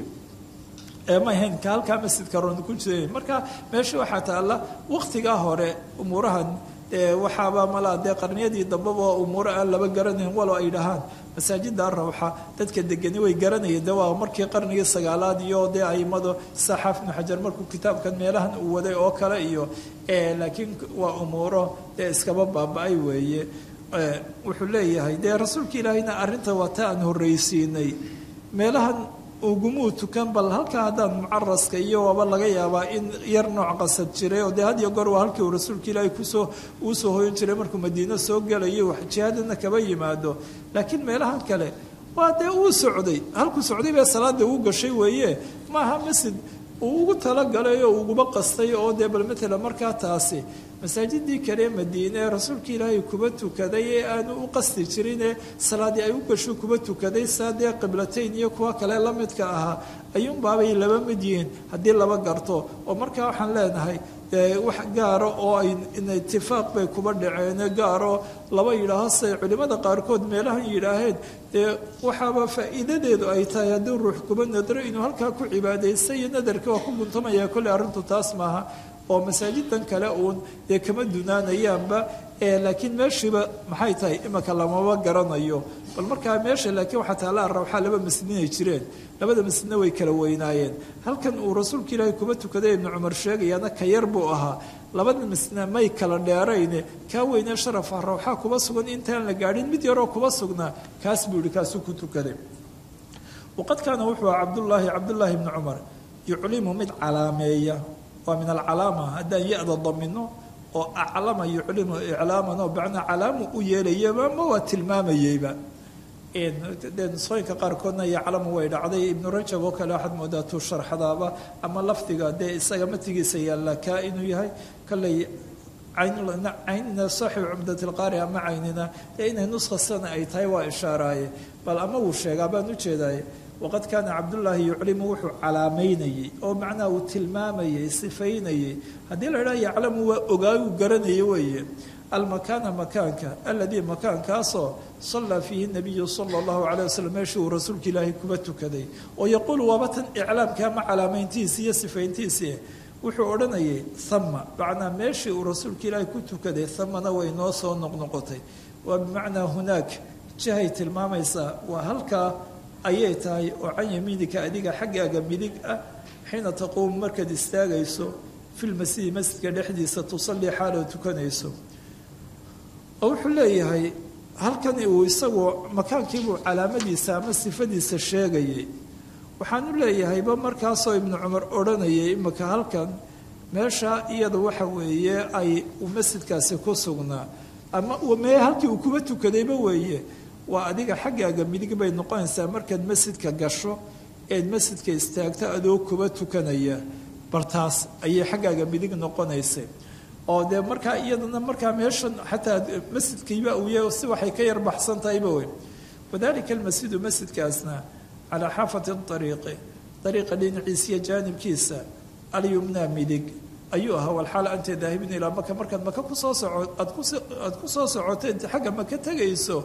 ma ahayn ka halkaa masjidka ron ku jira marka meesha waxaa taalla waqtigaa hore umuurahan waxaaba malaa dee qarniyadii dambeba umuuro aan laba garanayn walo ay dhahaan masaajida rawxa dadka degani way garanayeen de waa markii qarnigii sagaalaad iyo dee aimado saxaaf ibnu xajar markuu kitaabkan meelahan uu waday oo kale iyo laakiin waa umuuro dee iskaba baaba-ay weeye wuxuu leeyahay dee rasuulka ilaahayna arrinta waa ta aan horreysiinay meelahan ugumuu tukan bal halkaa haddaan mucaraska iyo waaba laga yaabaa in yar nooc qasad jiray oo dee had iyo goor waa halkii uu rasuulka ilaahay kusoo uu soo hoyan jiray markuu madiino soo gelayo jihaadana kaba yimaado laakiin meelahan kale waa dee uu socday halkuu socday bee salaada uu gashay weeye maaha masjid uu ugu talagalay oo uguba qastay oo dee bal matala markaa taasi masaajidii kale madiine ee rasuulka ilaahay kuba tukaday ee aanu u qasti jirinee salaadii ay u gasho kuba tukaday saa dee qiblatayn iyo kuwa kale la midka ahaa ayuunbaabay laba mid yihiin haddii laba garto oo markaa waxaan leenahay wax gaaro oo ay itifaaq bay kuba dhaceene gaaro laba yidhaaho say culimmada qaarkood meelahan yidhaaheen dee waxaaba faa'iidadeedu ay tahay haddii ruux kuba nadro inuu halkaa ku cibaadaysta iyo nadarka waa ku guntamaya kolley arrintu taas maaha oo masaajidan kale uun dee kama dunaanayaanba laakiin meeshiiba maxay tahay imika lamaba garanayo bal markaa meesha laakiin waxaa taalla rawxaa laba masjid inay jireen labada masjidna way kala weynaayeen halkan uu rasuulka ilaahay kuba tukaday ibnu cumar sheegayaana ka yar buu ahaa labada masjidna may kala dheerayne kaa weynee sharafa rawxaa kuba sugan intaan la gaadhin mid yaroo kuba sugnaa kaas buu yihi kaasuu ku tukaday waqad kaana wuxuu aha cabdullaahi cabdullaahi ibnu cumar yuclimu mid calaameeya waa min alcalaama haddaan ya-da damino oo aclama yuclimu iclaaman oo bacnaa calaamu u yeelayaba ma waa tilmaamayeyba dee nusooyinka qaarkoodna iyo calama way dhacday ibnu rajab oo kale waxaad moodaa tuu sharxadaaba ama lafdiga dee isaga matigiisa yaalla kaa inuu yahay kolley caynina saaxibu cumdatilqaari ama caynina dee inay nuska sana ay tahay waa ishaaraaye bal ama wuu sheegaa baan ujeedaye waqad kaana cabdullaahi yuclimu wuxuu calaamaynayey oo macnaha uu tilmaamayey sifaynayey haddii la idhaha yaclamu waa ogaayu garanayay weeye almakaana makaanka aladii makaankaasoo sallaa fiihi nabiyu sala allahu calay wasalam meeshii uu rasuulka ilaahay kuba tukaday oo yaquulu waaba tan iclaamka ama calaamayntiisi iyo sifayntiisii wuxuu odhanayay hama macnaa meeshii uu rasuulka ilaahay ku tukaday hamana way noo soo noqnoqotay waa bimacnaa hunaak jihay tilmaamaysaa waa halkaa ayay tahay oo can yamiinika adiga xaggaaga midig ah xiina taquumu markaad istaagayso fi lmasjidi masjidka dhexdiisa tusallii xaaloo tukanayso oo wuxuu leeyahay halkan uu isagu makaankiibuu calaamadiisa ama sifadiisa sheegayay waxaanu leeyahayba markaasoo ibnu cumar odhanayay imika halkan meesha iyada waxa weeye ay masjidkaasi ku sugnaa ama mee halkii uu kuba tukadayba weeye waa adiga xaggaaga midig bay noqonaysaa markaad masjidka gasho eed masjidka istaagto adoo kuba tukanaya bartaas ayay xaggaaga midig noqonaysay oo dee markaa iyadana markaa meeshan xataa masjidkiiba uu yahay si waxay ka yar baxsan tahayba wey wadalika almasjidu masjidkaasna calaa xaafati ariiqi ariiqa dhinaciisiyo jaanibkiisa alyumnaa midig ayuu ahaa walxaal anta daahibin ilaa maka markaad maka kusoo soco aad ku soo socoteed xagga maka tegayso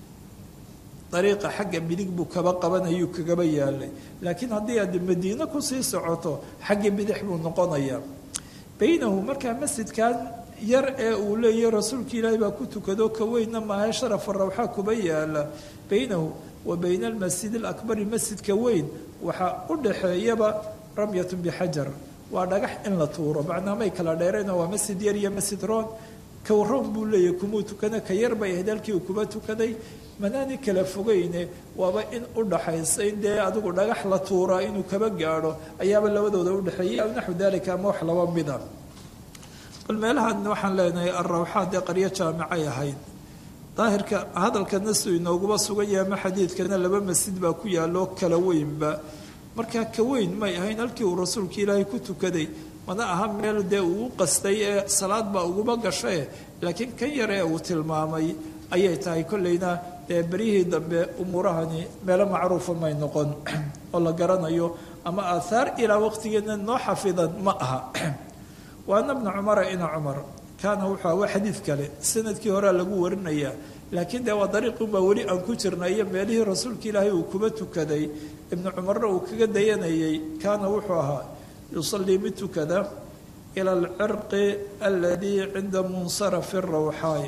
dariiqa xagga midig buu kaba qabanayuu kagaba yaalay laakiin haddii aad madiino kusii socoto xagga bidix buu noqonayaa baynahu markaa masjidkan yar ee uu leeyahy rasuulka ilaahi baa ku tukado ka weynna maahe sharafa rawxaa kuba yaala baynahu wa bayna almasjid alakbari masjidka weyn waxaa u dhaxeeyaba ramyatun bixajar waa dhagax in la tuuro macnaa may kala dheereen waa masjid yar iyo masjid roon kawroon buu leeyahy kumuu tukana ka yar bay ahayd halkii uu kuba tukaday manaani kala fogeyne waaba in u dhaxaysa in dee adigu dhagax la tuuraa inuu kaba gaadho ayaaba labadooda udhexeeyay aw naxwu dalika ama wax laba mida bal meelahan waxaan leenahay alrawxaad dee qaryo jaamicay ahayd daahirka hadalkana siduu inooguba sugan yahay ama xadiidkana laba masjid baa ku yaaloo kala weynba markaa ka weyn may ahayn halkii uu rasuulka ilaahay ku tukaday mana aha meel dee uu qastay ee salaad baa uguba gashae laakiin kan yar ee uu tilmaamay ayay tahay kolleyna dee beryihii dambe umuurahani meelo macruufa may noqon oo la garanayo ama aathaar ilaa waqtigeena noo xafidan ma aha waana bna cumara ina cumar kaana wuxuu aha waa xadiid kale sanadkii horea lagu warinayaa laakiin dee waa dariiqunbaa weli aan ku jirna iyo meelihii rasuulka ilaahay uu kuba tukaday ibnu cumarna uu kaga dayanayay kaana wuxuu ahaa yusallii mid tukada ila alcirqi aladii cinda munsarafi rawxaay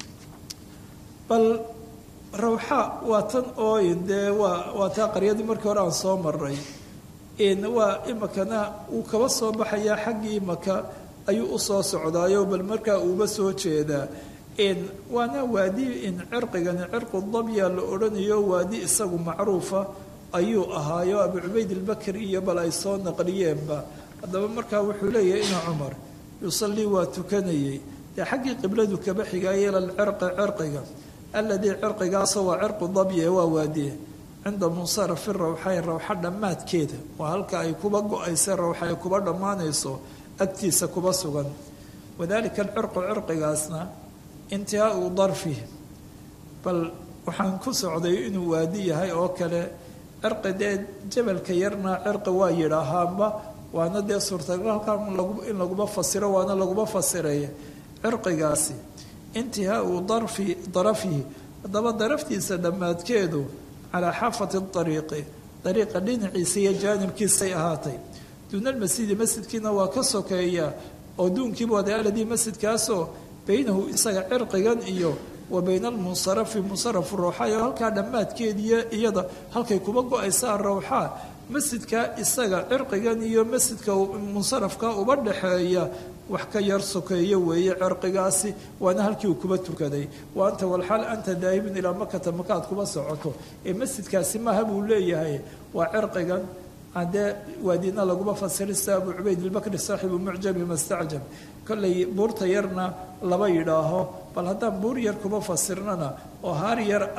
bal rawxa waa tan ooyin dee waa waa taa qaryadii markii hore aan soo maray waa imikana uu kaba soo baxayaa xaggii maka ayuu usoo socdaayo bal markaa uuba soo jeedaa waana waadi in cirqigani cirqu dabya la odhanayo waadi isagu macruufa ayuu ahaayo abu cubayd ilbakri iyo bal ay soo naqliyeenba haddaba markaa wuxuu leeyahay ina cumar yusallii waa tukanayey dee xaggii qibladu kaba xigaayo ila alcirqi cirqiga aladii cirqigaasoo waa cirqu dabye waa waadiye cinda munsarafi rawxayn rawxa dhammaadkeeda waa halka ay kuba go-aysa rawxa ay kuba dhammaanayso agtiisa kuba sugan wadalika alcirqu cirqigaasna intihaau darfi bal waxaan ku socday inuu waadi yahay oo kale cirqi dee jabalka yarna cirqi waa yidhaahaanba waana dee suurtagal halkaa in laguma fasiro waana laguma fasiray cirqigaasi intihaau darfi darafihi haddaba daraftiisa dhammaadkeedu calaa xaafati ariiqi dariiqa dhinaciisa iyo jaanibkiisay ahaatay duuna almasjidi masjidkiina waa ka sokeeya oo duunkiibu wada aladii masjidkaasoo baynahu isaga cirqigan iyo wa bayna almunsarafi munsarafu rawxaa oo halkaa dhammaadkeediiyo iyada halkay kuba go-aysaa rawxaa masjidka isaga cirqigan iyo masjidka munsarafka uba dhaxeeya wax ka yar sokeeyo weeye cirqigaasi waana halkii uu kuba tukaday wa anta walxaal anta daahibun ilaa makata makaad kuba socoto ee masjidkaasi maaha buu leeyahay waa cirqigan haddee waadina laguma fasirin sida abu cubayd ilbakri saaxibu mucjabi mastacjab kollay buurta yarna laba yidhaaho bal haddaan buur yar kuba fasirnana oo haar yar ah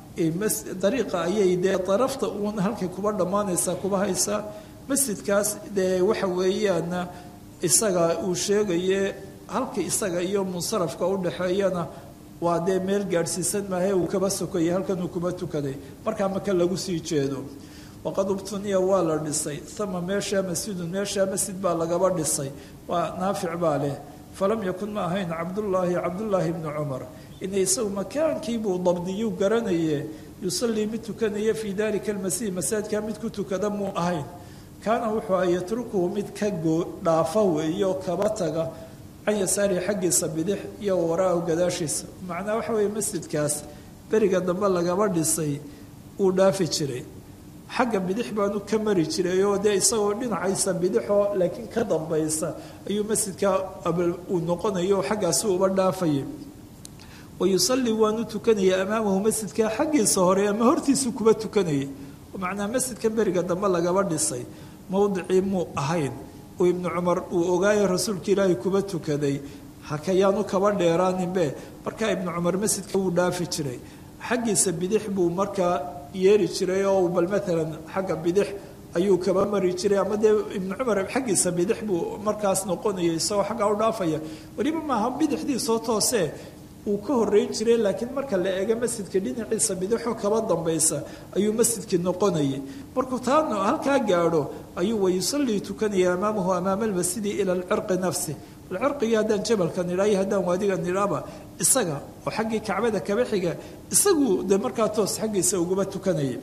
dariiqa ayay dee darafta uun halkay kuba dhammaanaysaa kuba haysaa masjidkaas dee waxa weeyaana isaga uu sheegaye halka isaga iyo munsarafka udhaxeeyana waa dee meel gaadhsiisan maahe uu kaba sokayay halkan uu kuba tukaday markaa maka lagu sii jeedo waqad ubtuniya waa la dhisay ama meeshaa masjidun meeshaa masjid baa lagaba dhisay waa naafic baa leh falam yakun ma ahayn cabdullaahi cabdullaahi bni cumar ina isagu makaankiibuu dabdiyuu garanaye yusallii mid tukanaya fii dalika almasiih masaajidkaa mid ku tukada muu ahayn kaana wuxuu a yatrukuhu mid ka goo dhaafa weeyo kaba taga can yasaarihi xaggiisa bidix iyo waraahu gadaashiisa macnaa waxa weeye masjidkaas beriga dambe lagaba dhisay uu dhaafi jiray xagga bidix baanu ka mari jiray oo dee isagoo dhinacaysa bidixoo laakiin ka dambaysa ayuu masjidka uu noqonayo xaggaasi uba dhaafayay wayusallii waanu tukanaya amaamahu masjidka xaggiisa hore ama hortiisu kuba tukanayay macnaa masjidka beriga dambe lagaba dhisay mowdicii muu ahayn uu ibnu cumar uu ogaayo rasuulka ilaahay kuba tukaday hakayaanu kaba dheeraaninbe markaa ibnu cumar masjidka wuu dhaafi jiray xaggiisa bidix buu markaa yeeri jiray oo bal maalan xagga bidix ayuu kaba mari jiray ama dee ibnu cumar xaggiisa bidix buu markaas noqonaya isagoo xaggaa u dhaafaya weliba maaha bidixdiisoo toose uu ka horeyn jiray laakiin marka la eego masjidka dhinaciisa bidixoo kaba dambaysa ayuu masjidkii noqonayay markuu taa halkaa gaadho ayuu wayusallii tukanaya amaamahu amaama almasjidi ila alcirqi nafsi alcirqigii haddaan jabalka nidhaa iyo haddaan waadiga nidhaaba isaga oo xaggii kacbada kaba xiga isagu dee markaa toos xaggiisa uguba tukanayay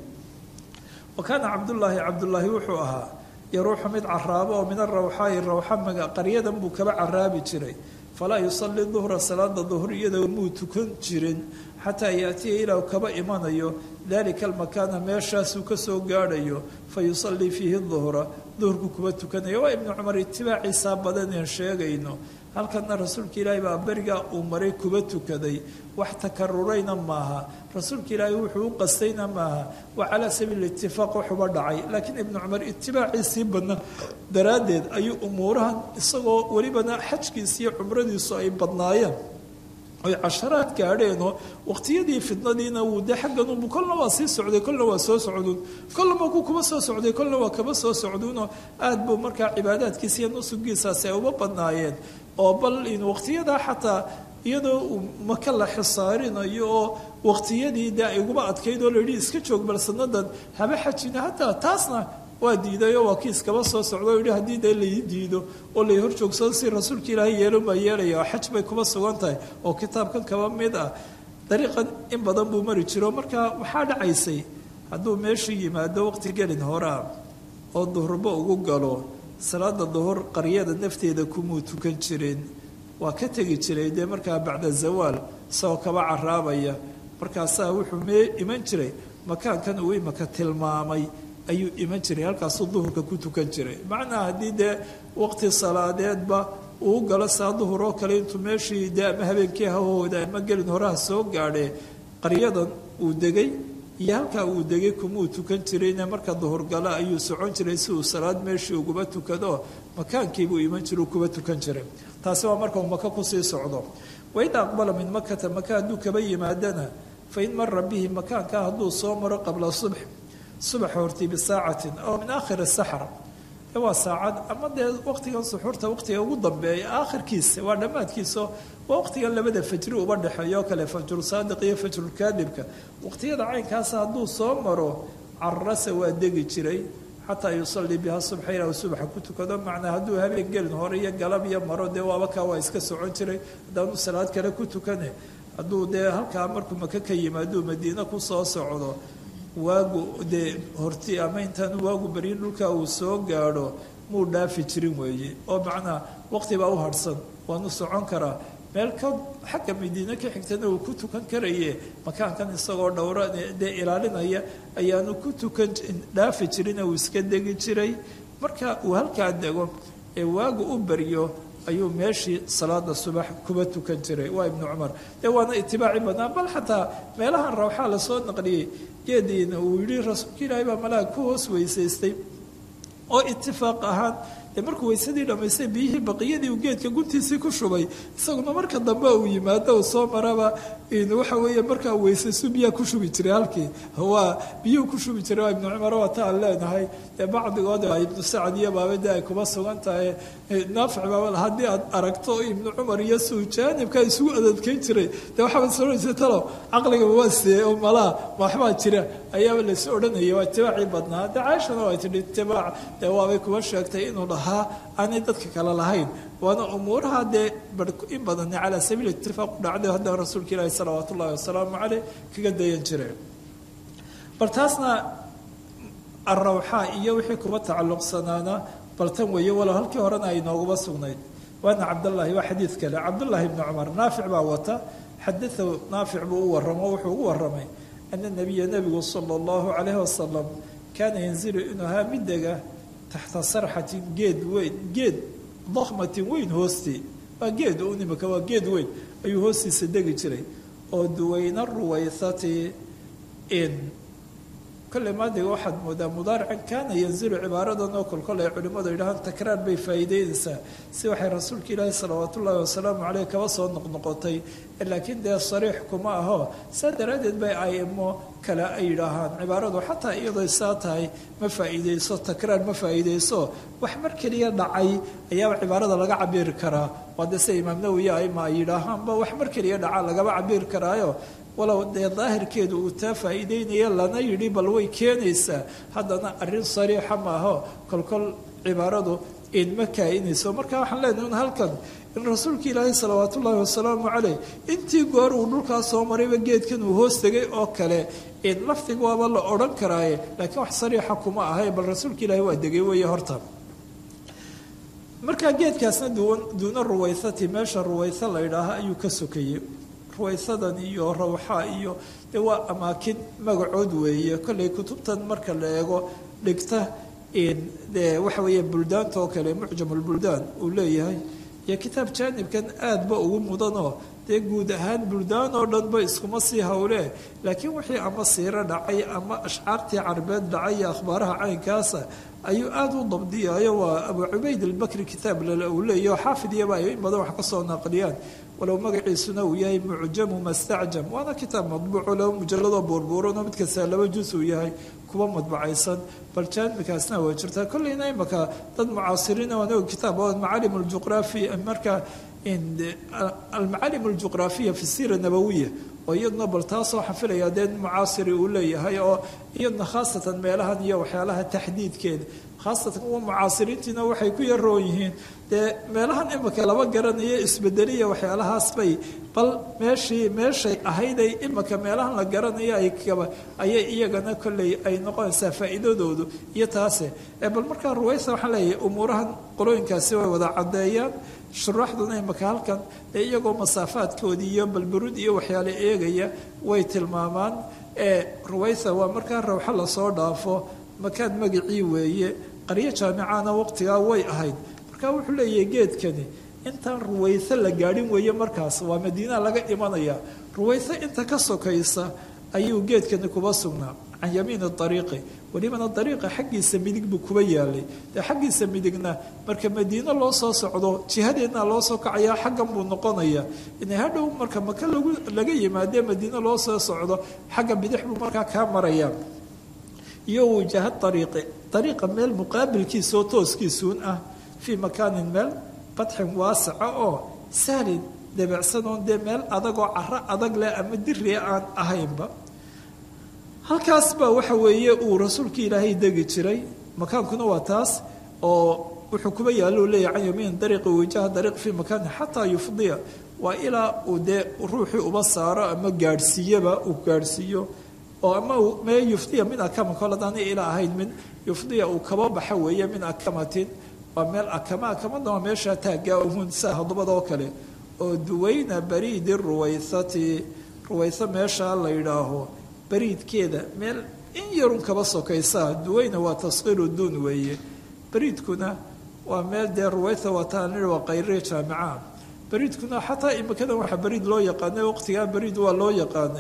wa kaana cabdullaahi cabdullaahi wuxuu ahaa yaruuxu mid caraabo oo min arawxaa'i rawxa maga qaryadan buu kaba caraabi jiray falaa yusalli duhra salaada duhr iyadoo muu tukan jirin xataa yaatiya ilaa kaba imanayo dalika almakaana meeshaasuu kasoo gaadhayo fa yusallii fiihi duhra duhurku kuba tukanaya waa ibnu cumar itibaaciisaa badaneen sheegayno halkana rasuulka ilaahay baa berigaa uu maray kuba tukaday wax takarurayna maaha rasuulka ilaahay wuxuu u qastayna maaha waa calaa sabiili itifaaq waxuba dhacay laakiin ibnu cumar itibaaciisii badna daraaddeed ayuu umuurahan isagoo welibana xajkiisa iyo cumradiisu ay badnaayeen oy casharaad gaadheenoo waqtiyadii fidnadiina wuu dee xagganunbu kolna waa sii socday kolna waa soo socduun kolnaba ku kuba soo socday kolna waa kaba soo socduunoo aad buu markaa cibaadaadkiisa iyo nusugiisaasi ay uba badnaayeen oo bal in waqtiyadaa xataa iyadoo uu maka la xisaarinayo oo waqtiyadii dee ay uguba adkayd oo layidhi iska joog bal sanadan haba xajina hataa taasna waa diiday oo waa kii iskaba soo socda o yidhi haddii dee lai diido oo lay hor joogsado si rasuulka ilaahay yeelon baa yeelaya oo xaj bay kuba sugan tahay oo kitaabkan kaba mid ah dariiqan in badan buu mari jiro marka waxaa dhacaysay hadduu meeshu yimaado waqti gelin horaa oo duhurba ugu galo salaada duhur qaryada nafteeda kumuu tukan jirin waa ka tegi jiray dee markaa bacda zawaal isagoo kaba caraabaya markaasaa wuxuu mee iman jiray makaankan uu imaka tilmaamay ayuu iman jiray halkaasuu duhurka ku tukan jiray macnaa haddii dee waqti salaadeedba uu galo saa duhur oo kale intuu meeshii dee ama habeenkii hahooda ama gelin horaha soo gaadhee qaryadan uu degay iyo halkaa uu degay kumuu tukan jirayne marka duhur gala ayuu socon jiray si uu salaad meeshii uguba tukado makaankiibuu iman jira uu kuba tukan jiray taasi waa marka uu maka kusii socdo waida aqbala min makata maka hadduu kaba yimaadana fain mara bihi makaankaa hadduu soo maro qabla subx subaxa hortii bisaacatin aw min aakhiri saxr waa saacad ama dee waqtigan suxuurta waqtiga ugu dambeeya aakhirkiisa waa dhammaadkiisa waa waqtigan labada fajri uba dhexeeyo kale fajru saadiq iyo fajrulkaadibka waqtiyada caynkaasa hadduu soo maro carasa waa degi jiray xataa yusallii biha subxa ilaa uu subaxa ku tukado macnaa hadduu habeen gelin hore iyo galab iyo maro dee waaba kaa waa iska socon jiray haddaanu salaad kale ku tukane hadduu dee halkaa markuu maka ka yimaaduu madiine ku soo socdo waagu dee horti ama intaanu waagu baryin dhulka uu soo gaadho muu dhaafi jirin weeye oo macnaa waqti baa u harhsan waanu socon karaa meel ka xagga madiine ka xigtana uu ku tukan karaye makaankan isagoo dhowra dee ilaalinaya ayaanu ku tukan dhaafi jirin uu iska degi jiray marka uu halkaa dego ee waagu u baryo ayuu meeshii salaada subax kuba tukan jiray waa ibnu cumar dee waana itibaaci badnaa bal xataa meelahan rawxaa lasoo naqliyey geediina uu yihi rasuulka ilaahay baa malaag ku hoos weysaystay oo itifaaq ahaan dee markuu weysadii dhammaystay biyihii baqiyadii uu geedka guntiisii ku shubay isaguna marka dambe uu yimaado uu soo maraba waxa weeye markaa weysaysu biyaa ku shubi jiray halkii waa biyuhu ku shubi jiray waa ibnu cumar waata aan leenahay dee bacdigood ibnu sacad iyo baabade ay kuma sugan tahay naafic baabal haddii aad aragto ibnu cumar iyo suu jaanibka isugu adadkeyn jiray dee waxaaba soonaysa talo caqliga waa see oo malaa waxbaa jira ayaaba laysu odhanayay waa itibaacii badnaa dee caaishana waa tidhi itibaac dee waabay kuma sheegtay inuu dhahaa aanay dadka kale lahayn waana umuuraha dee in badan calaa sabiil itifaaq u dhacday haddana rasuulka ilaahi salawaat ullahi wasalaamu caleyh kaga dayan jireen bal taasna arawxaa iyo wixii kuma tacalluqsanaana bal tan weeye walow halkii horena ay nooguma sugnayd waana cabdallaahi waa xadiid kale cabdullaahi ibni cumar naafic baa wata xadaahu naafic buu u waramo wuxuu ugu waramay ana nabiya nebigu sala allahu calayhi wasalam kaana yanzilu inuu ahaa midega taxta sarxatin geed weyn geed dakhmatin weyn hoostii waa geed un imika waa geed weyn ayuu hoostiisa degi jiray oo duwayna ruwaythati in kolley maadiga waxaad moodaa mudaarican kaana yanzilu cibaaradan oo kol kol ay culimmadu yidhahaan takraar bay faa'iideynaysaa si waxay rasuulka ilaahi salawaat ullaahi wasalaamu caleyh kaba soo noqnoqotay laakiin dee sariix kuma aho saa daraaddeed bay aimo kale ay yidhaahaan cibaaradu xataa iyadoo saa tahay ma faa'iideyso takraar ma faa'iideyso wax mar keliya dhacay ayaaba cibaarada laga cabiri karaa waa dee sida imaam nawowi aima ay yidhaahaanba wax mar keliya dhaca lagaba cabiri karaayo walow dee daahirkeedu uu taa faa'iideynaya lana yidhi bal way keenaysaa haddana arrin sariixa maaho kolkol cibaaradu inma kaa'inayso marka waxaan leenahay un halkan in rasuulka ilaahi salawaat ullaahi wasalaamu caleyh intii goor uu dhulkaa soo marayba geedkan uu hoos tegay oo kale in lafdiga waaba la odhan karaaye laakiin wax sariixa kuma ahay bal rasuulka ilaahi waa degay weeye horta markaa geedkaasna duuna ruwaythati meesha ruwaytho la ydhaaha ayuu ka sokayey ruwaysadan iyo rawxa iyo dee waa amaakin magacood weeye kollay kutubtan marka la eego dhigta dee waxa weeye buldaanta oo kale mucjamulbuldaan uu leeyahay iyo kitaab jaanibkan aadba ugu mudanoo dee guud ahaan buldaan oo dhanba iskuma sii howlee laakiin wixii ama siiro dhacay ama ashcaartii carbeed dhacay iyo akhbaaraha caynkaasa ayuu aada u dabdiyayo waa abu cubayd albakri kitaab lale uu leeyahy oo xaafid iyaba ay in badan wax ka soo naqliyaan walow magaciisuna uu yahay mucjamu mastacjam waana kitaab madbuuco laba mujalladoo buurbuuranoo mid kastaa laba jus uu yahay kuwa madbacaysan bal jaanibkaasna waa jirtaa kolleyna imaka dad mucaasiriina waana kitaab macaalim aljuqraafi marka almacaalim aljuqraafiya fi siira nabawiya oo iyaduna bal taasoo xafilaya dee mucaasiri uu leeyahay oo iyaduna khaasatan meelahan iyo waxyaalaha taxdiidkeeda khaasatan kuwa mucaasiriintiina waxay ku yaroon yihiin dee meelahan imika laba garanayo isbedeliya waxyaalahaas bay bal meeshii meeshay ahayday imika meelahan la garanayo ay kaba ayay iyagana kolley ay noqonaysaa faa'iidadoodu iyo taase bal markaa ruwaysa waxaan leeyahay umuurahan qolooyinkaasi way wada caddeeyaan shuraaxduna imaka halkan dee iyagoo masaafaadkoodii iyo balburud iyo waxyaale eegaya way tilmaamaan ee ruwaysa waa markaa rawxo lasoo dhaafo makaan magacii weeye qaryo jaamicana waqtigaa way ahayd marka wuxuu leeyahay geedkani intaan ruwayse la gaadhin weeye markaas waa madiina laga imanaya ruwayse inta ka sokaysa ayuu geedkani kuba sugnaa can yamiini ariiqi welibana dariiqa xaggiisa midig buu kuba yaalay dee xaggiisa midigna marka madiino loo soo socdo jihadeedna loo soo kacaya xaggan buu noqonaya inay hadhow marka maka lagu laga yimaadee madiino loo soo socdo xagga bidix buu markaa kaa maraya iyo wajaha ariiqi ariiqa meel muqaabilkiisa oo tooskiisuun ah fii makaanin meel badxin waasaca oo sahlin debecsanoon dee meel adagoo caro adag leh ama diria aan ahaynba halkaas baa waxa weeye uu rasuulka ilaahay degi jiray makaankuna waa taas oo wuxuu kuba yaallo leeyahy can yamiin dariiqi wajaha dariiq fii makaani xataa yufdiya waa ilaa uu dee ruuxii uba saaro ama gaadhsiiyaba uu gaadhsiiyo oo ama mee yufdiya min akama kol hadaana ilaa ahayd min yufdiya uu kaba baxa weeye min akamatin waa meel akama akamada waa meeshaa taaggaa uhun saa hodobada oo kale oo duwayna bariidi ruwaythati ruwaytho meeshaa la yidhaaho bariidkeeda meel in yarun kaba sokaysaa duwayna waa taskiiru duun weeye bariidkuna waa meel dee ruwaytha waa taani waa qayre jaamica bariidkuna xataa imikadan waxaa bariid loo yaqaanay waqtigaa bariid waa loo yaqaanay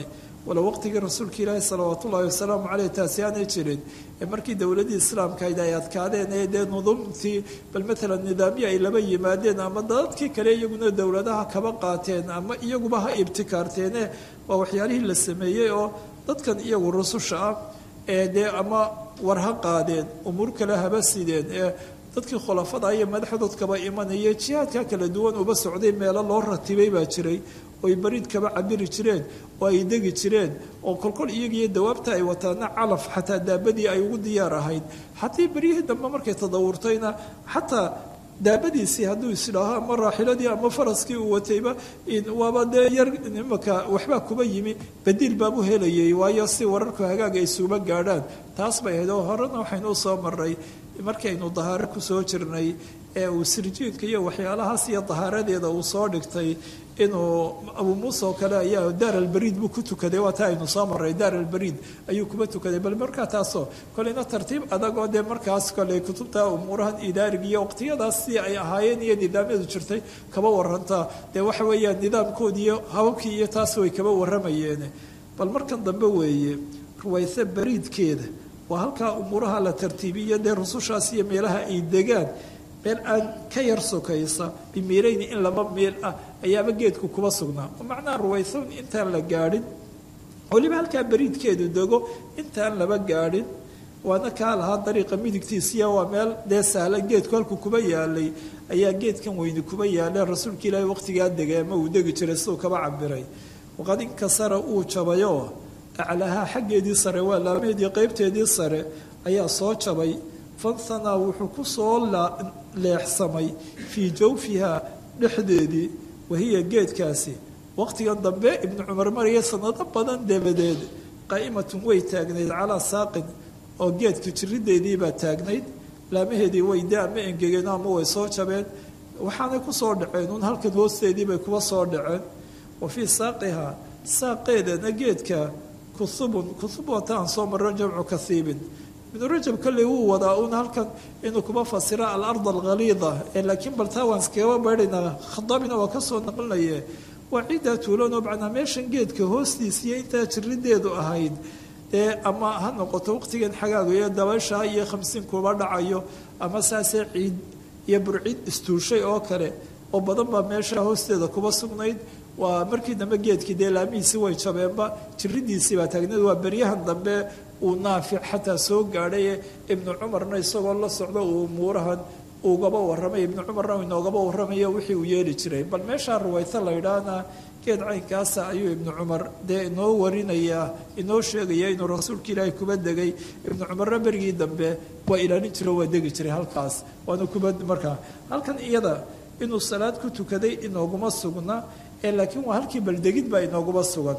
walow waqtigii rasuulka ilaahi salawaat ullahi wasalaamu caleyh taasi aanay jirin ee markii dowladii islaamkayd ay adkaadeen ee dee nuduumtii bal matalan nidaamyo ay laba yimaadeen ama dadkii kale iyaguna dowladaha kaba qaateen ama iyaguba ha ibtikaarteene waa waxyaalihii la sameeyey oo dadkan iyagu rususha ah ee dee ama war ha qaadeen umuur kale haba sideen ee dadkii khulafada iyo madaxdoodkaba imanaya jihaadka kala duwan uba socday meelo loo ratibay baa jiray oo ay bariid kaba cabiri jireen oo ay degi jireen oo kolkol iyagiiyo dawaabta ay wataana calaf xataa daabadii ay ugu diyaar ahayd haddii beryihii dambe markay tadawurtayna xataa daabadiisii hadduu isidhaaho ama raaxiladii ama faraskii uu watayba waaba dee yar imaka waxbaa kuba yimi badiil baabu helayay waayo si wararku hagaaga ay suuba gaadhaan taas bay ahayd oo horena waxaynu u soo maray markaynu dahaaro kusoo jirnay ee uu sirjiidka iyo waxyaalahaas iyo dahaaradeeda uu soo dhigtay inuu abuu muuse oo kale ayaa daar albariid buu ku tukaday waa taa aynu soo maray daar albariid ayuu kuba tukaday bal markaa taasoo koleyna tartiib adagoo dee markaas kole kutubta umuurahan idaariga iyo waqtiyadaas si ay ahaayeen iyo nidaamyadu jirtay kaba warantaa dee waxa weeyaan nidaamkoodi iyo hababkii iyo taas way kaba warramayeen bal markan dambe weeye ruwayse bariidkeeda waa halkaa umuuraha la tartiibiyo dee rusushaas iyo meelaha ay degaan meel aan ka yar sokaysa bimiirayni in laba meel ah ayaaba geedku kuba sugnaa macnaha ruwaysown intaan la gaadhin weliba halkaa bariidkeedu dego intaan laba gaadhin waana kaa lahaa dariiqa midigtiisiya waa meel dee sahla geedku halku kuba yaalay ayaa geedkan weyni kuba yaalay rasuulka ilaahi waqtigaa degay ama uu degi jiray siduu kaba cabiray waqad inkasara uu jabayoo aclahaa xaggeedii sare waa laameedii qeybteedii sare ayaa soo jabay fansanaa wuxuu ku soo leexsamay fii jawfiha dhexdeedii wahiya geedkaasi waqtigan dambe ibnu cumar maraya sanado badan dabadeed qaa'imatun way taagnayd calaa saaqin oo geedka jirideediibaa taagnayd laamaheedii way de ama engegeen ama way soo jabeen waxaanay kusoo dhaceen uun halkan hoosteediibay kuba soo dhaceen wa fii saaqihaa saaqeedana geedka kuhubun kuhub wata aan soo marro jamcu kahiibin ibnu rajab kolley wuu wadaa uun halkan inuu kuma fasiro alard alkhaliida ee laakiin bal taa waan iskaga baydhaynaa khadaabina waa kasoo naqlinaye waa ciiddaa tuulanoo macnaa meeshan geedka hoostiisiiyo intaa jirideedu ahayd dee ama ha noqoto waqtigan xagaaga iyo dabaysha iyo khamsiin kuba dhacayo ama saasee ciid iyo burcid istuushay oo kale oo badan baa meesha hoosteeda kuba sugnayd waa markii dambe geedkii dee laamihiisii way jabeenba jiridiisii baa taagneed waa beryahan dambe uu naafic xataa soo gaadhay ibnu cumarna isagoo la socdo uu umuurahan ugaba warramay ibnu cumarna inoogaba warramayo wixii uu yeeli jiray bal meeshaa ruwayto la yidhaahna geed caynkaasa ayuu ibnu cumar dee inoo warinayaa inoo sheegaya inuu rasuulka ilaahay kuba degay ibnu cumarna berigii dambe waa ilaalin jiro waa degi jiray halkaas waana kuba markaa halkan iyada inuu salaad ku tukaday inooguma sugna ee laakiin waa halkii baldegid baa inooguma sugan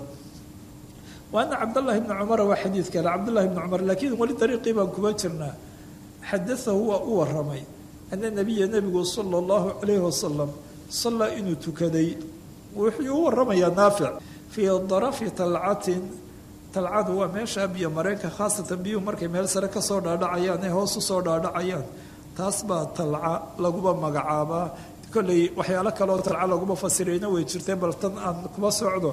waana cabdllahi bni cumara waa xadiid kale cabdullahi bni cumar laakiin weli dariiqii baan kuba jirnaa xadaahu waa u waramay ana nabiya nebigu sala allahu calayhi wasalam sallaa inuu tukaday wuxuu u waramayaa naafic fii darafi talcatin talcadu waa meesha biyo mareenka khaasatan biyuhu markay meel sare kasoo dhaadhacayaan ee hoos usoo dhaadhacayaan taas baa talca laguba magacaabaa kolley waxyaalo kaleoo talca laguma fasirayna way jirteen bal tan aan kuma socdo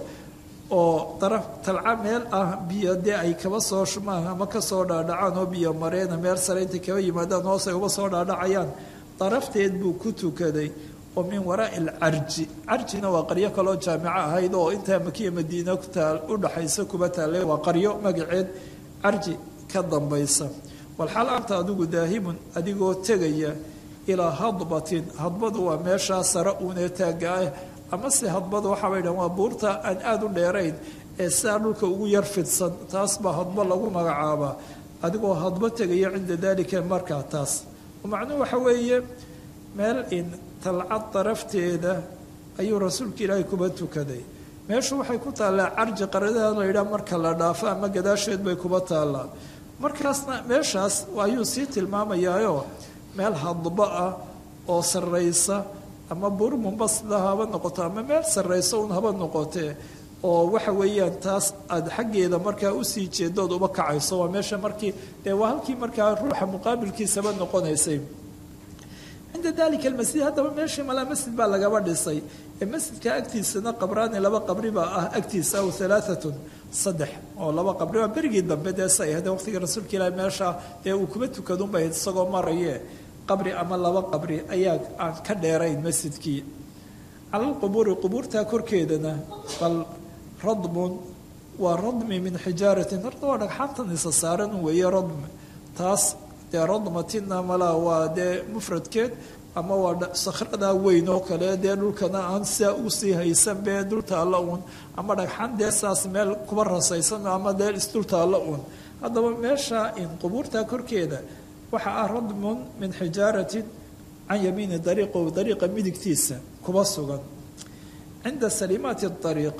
oo daraf talca meel ah biyo dee ay kaba soo shumaan ama kasoo dhaadhacaan oo biyo mareena meel sare intay kaba yimaadaan hoos ay uba soo dhaadhacayaan darafteed buu ku tukaday oo min waraai alcarji carjina waa qaryo kaloo jaamico ahayd oo intaa makiya madiina kutaal udhaxaysa kuba taale waa qaryo magaceed carji ka dambaysa walxaal anta adigu daahibun adigoo tegaya ilaa hadbatin hadbadu waa meeshaa sare uunee taagga ah ama se hadbada waxaabay dhahan waa buurta aan aada u dheerayn ee sidaa dhulka ugu yar fidsan taas baa hadbo lagu magacaabaa adigoo hadbo tegaya cinda dalika markaa taas macnuhu waxa weeye meel in talcad darafteeda ayuu rasuulka ilaahay kuba tukaday meeshu waxay ku taallaa carji qaradaha la yidhaha marka la dhaafo ama gadaasheed bay kuba taallaa markaasna meeshaas ayuu sii tilmaamayaayo meel hadbo ah oo sarraysa ama buur mumbasida haba noqoto ama meel sarraysa un haba noqotee oo waxa weeyaan taas aada xaggeeda markaa usii jeedood uba kacayso waa meesha markii dee waa halkii markaa ruuxa muqaabilkiisaba noqonaysay cinda dalika almasjid haddaba meeshii malaa masjid baa lagaba dhisay ee masjidka agtiisana qabraani laba qabri baa ah agtiisa aw halaaatun saddex oo laba qabri baa berigii dambe dee say ahde waqtigii rasuulka ilaahi meesha dee uu kuma tukadunbay isagoo maraye qabri ama laba qabri ayaa aan ka dheerayn masjidkii calalqubuuri qubuurtaa korkeedana bal radmun waa radmi min xijaaratin horta waa dhagxaantan isa saaran weeye radmi taas dee radmatina malaa waa dee mufradkeed ama waa sakhradaa weyn oo kale dee dhulkana aan sidaa usii haysan bee dultaalla uun ama dhagxan dee saas meel kuba rasaysan ama dee isdultaalla uun haddaba meesha in qubuurtaa korkeeda waxaa ah radmun min xijaaratin can yamiini dariiqo dariiqa midigtiisa kuba sugan cinda salimaati ariiq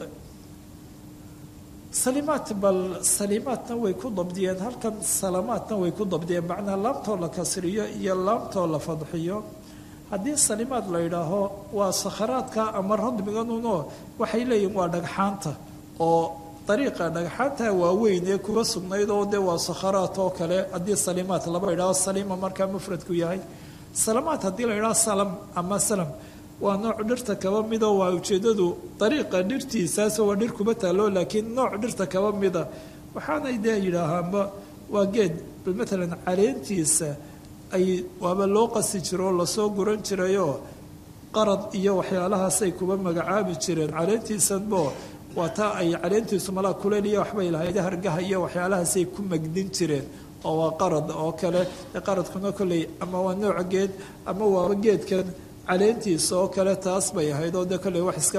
salimaat bal salimaatna way ku dabdiyeen halkan salamaatna way ku dabdiyeen macnaa laamtoo la kasriyo iyo laamtoo la fadxiyo haddii salimaad la yidhaaho waa sakharaadka ama radmiganuno waxay leeyihin waa dhagxaanta oo dariiqa dhagxaanta waaweyn ee kuga sugnayd oo dee waa sakharaat oo kale haddii salimaat laba yidhaho salima markaa mufradku yahay salamaat haddii la yidhaho salam ama salam waa nooc dhirta kaba midoo waa ujeedadu dariiqa dhirtiisaas waa dhir kuba taalo laakiin nooc dhirta kaba mida waxaanay dee yidhaahaanba waa geed bal matalan caleentiisa ay waaba loo qasi jiro oo lasoo guran jirayoo qarad iyo waxyaalahaasay kuba magacaabi jireen caleentiisanbo waa taa ay caleentiisu malaa kuleyl iyo waxbay lahayd hargaha iyo waxyaalahaasay ku magdin jireen oo waa qarad oo kale qaradkuna kolley ama waa nooc geed ama waaba geedkan caleentiisa oo kale taas bay ahayd oo de kolley wax iska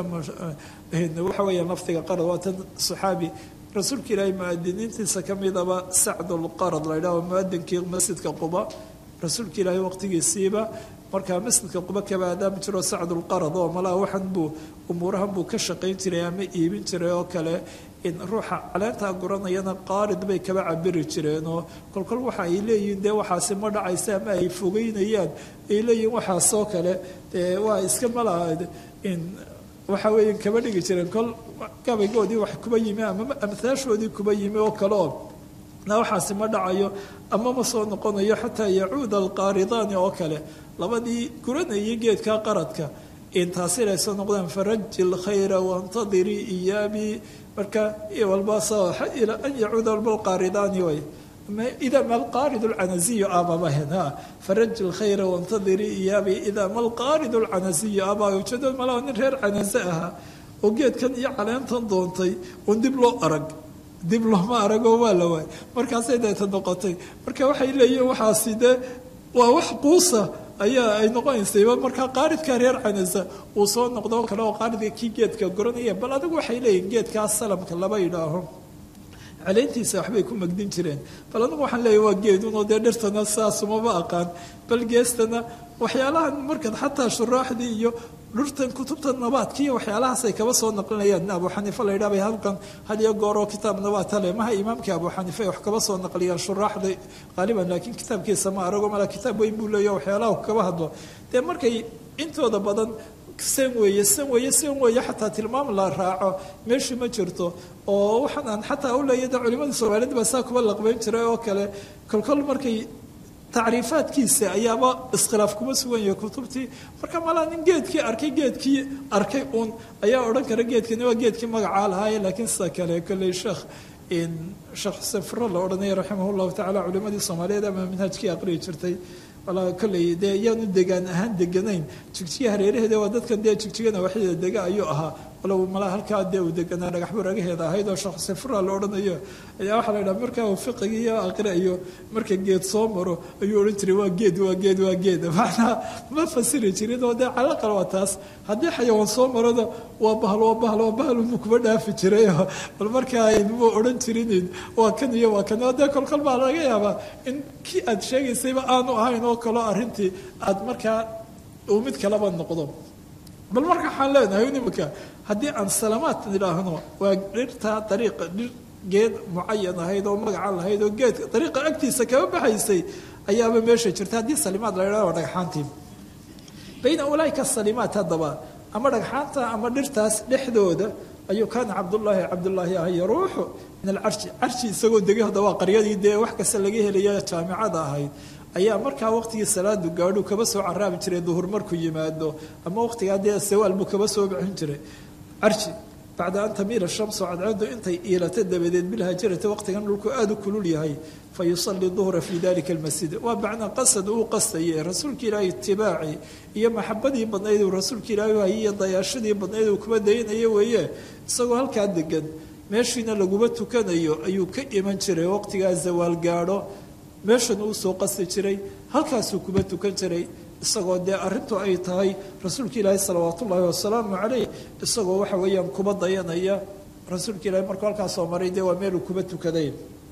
waxa weeyaan lafdiga qarad waa tan saxaabi rasuulka ilaahay muadiniintiisa ka midaba sacdulqarad la yidhaho muadinkii masjidka quba rasuulka ilaahay waqtigiisiiba markaa masjidka quba kaba aadaami jiro sacdulqarad oo malaa waxan buu umuurahan buu ka shaqayn jiray ama iibin jiray oo kale in ruuxa caleentaa guranayana qaarid bay kaba cabiri jireen oo kolkol waxa ay leeyihiin dee waxaasi ma dhacaysa ama ay fogeynayaan ay leeyihiin waxaasoo kale dee waa iska malaa in waxa weeya kaba dhigi jireen kol gabaygoodii wax kuba yimi ama amhaashoodii kuba yimi oo kale oo na waxaasi ma dhacayo ama ma soo noqonayo xataa yacuuda alqaaridaani oo kale labadii guranayay geedka qaradka intaasi inay soo noqdaan faraji lkhayra wantadirii iyaabii marka walba ila an yacuuda walba alqaaridaani way إذا ما القارد العنزي أبا بهن فرج الخير وانتظري إيابي إذا ما القارد العنزي أبا يوجد ملا نرهر عنزها وقيت كان يعلن تنضونتي وندب له أرق dib looma arago waa la waay markaasay deeta noqotay marka waxay leeyihin waxaasi dee waa wax quusa ayaa ay noqonaysayba markaa qaaridka reer canasa uu soo noqdo kale oo qaaridka kii geedka goranaya bal adigu waxay leeyihin geedkaas salamka laba yidhaaho caleyntiisa waxbay ku magdin jireen bal anigu waxaan leeyahy waa geedunoo dee dhirtana saasumaba aqaan bal geestana waxyaalahan markan xataa shuraaxdii iyo dhurtan kutubta nabaadka iyo waxyaalahaasay kaba soo naqlinayaan abu xaniife la yidhaha bay halkan had iyo gooroo kitaab nabaadta le maha imaamkii abu xaniife ay wax kaba soo naqliyaan shuraaxda qaaliban laakiin kitaabkiisa ma arago mala kitaab weyn buu leeya waxyaalaha kaba hadlo dee markay intooda badan san weeye san weeye san weeye xataa tilmaam la raaco meeshii ma jirto oo waxaan aan xataa u leeya de culimadii soomaaliyed baa saa kuba laqbeyn jiray oo kale kolkol markay tacriifaadkiisa ayaaba iskhilaaf kuma sugan yahay kutubtii marka malaa nin geedkii arkay geedkii arkay uun ayaa odhan kara geedkani waa geedkii magacaa lahaaye laakiin sida kale kolley sheekh sheekh xuseen furo la odhanaya raximah llahu tacala culimadii soomaaliyeed ama manhajkii aqriyi jirtay walaa kolley dee iyaanu degaan ahaan deganayn jigjiga hareeraheeda waa dadkan dee jigjigana waxyada dega ayuu ahaa walow malaa halkaa dee uu deganaa dhagaxbu ragaheeda ahayd oo sheekh xuseen fura la odhanayo ayaa waxaa la yidhaha markaa uu fiqiga iyo aqriayo marka geed soo maro ayuu odhan jiray waa geed waa geed waa geed macnaa ma fasiri jirin oo dee calaqal waa taas haddii xayawaan soo marona waa bahal waa bahal waa bahal unbuu kuba dhaafi jiray bal markaa muu odhan jirin waa kan iyo waa kan oo dee kolkol baa laga yaabaa in kii aad sheegaysayba aanu ahayn oo kaloo arrintii aad markaa uu mid kaleba noqdo bal marka waxaan leenahay nimanka haddii aan salamaad idhaahno waa dhirta dariiqa dhir geed mucayan ahayd oo magaca lahayd oo geedka dariiqa agtiisa kaba baxaysay ayaaba meesha jirta haddii salimaad la idhahdo waa dhagxaantii bayna ulaaika salimaat haddaba ama dhagxaanta ama dhirtaas dhexdooda ayuu kaana cabdullaahi cabdullaahi ah yaruuxu min alcarshi carshi isagoo degay hadda waa qaryadii dee wax kasta laga helaya jaamicada ahayd ayaa markaa waqtigii salaadu gaadhu kaba soo caraabi jiray duhur markuu yimaado ama waqtigaa dee sawaal buu kaba soo bixin jiray carji bacda an tamiila shamsu cadceedu intay iilato dabadeed bilhajarati waqtigan dhulku aada u kulul yahay fa yusalii duhra fii dalika almasjid waa macnaa qasad uu qastaye rasuulka ilaahay itibaaci iyo maxabadii badnayd uu rasuulka ilaahay hayay iyo dayaashadii badnayd uu kuma daynayo weeye isagoo halkaa degan meeshiina laguma tukanayo ayuu ka iman jiray waqtigaa zawaal gaadho meeshan uu soo qasti jiray halkaasuu kuma tukan jiray isagoo dee arrintu ay tahay rasuulka ilaahi salawaatu ullaahi wasalaamu caleyh isagoo waxa weeyaan kuba dayanaya rasuulka ilahi markuu halkaas soo maray dee waa meeluu kuba tukaday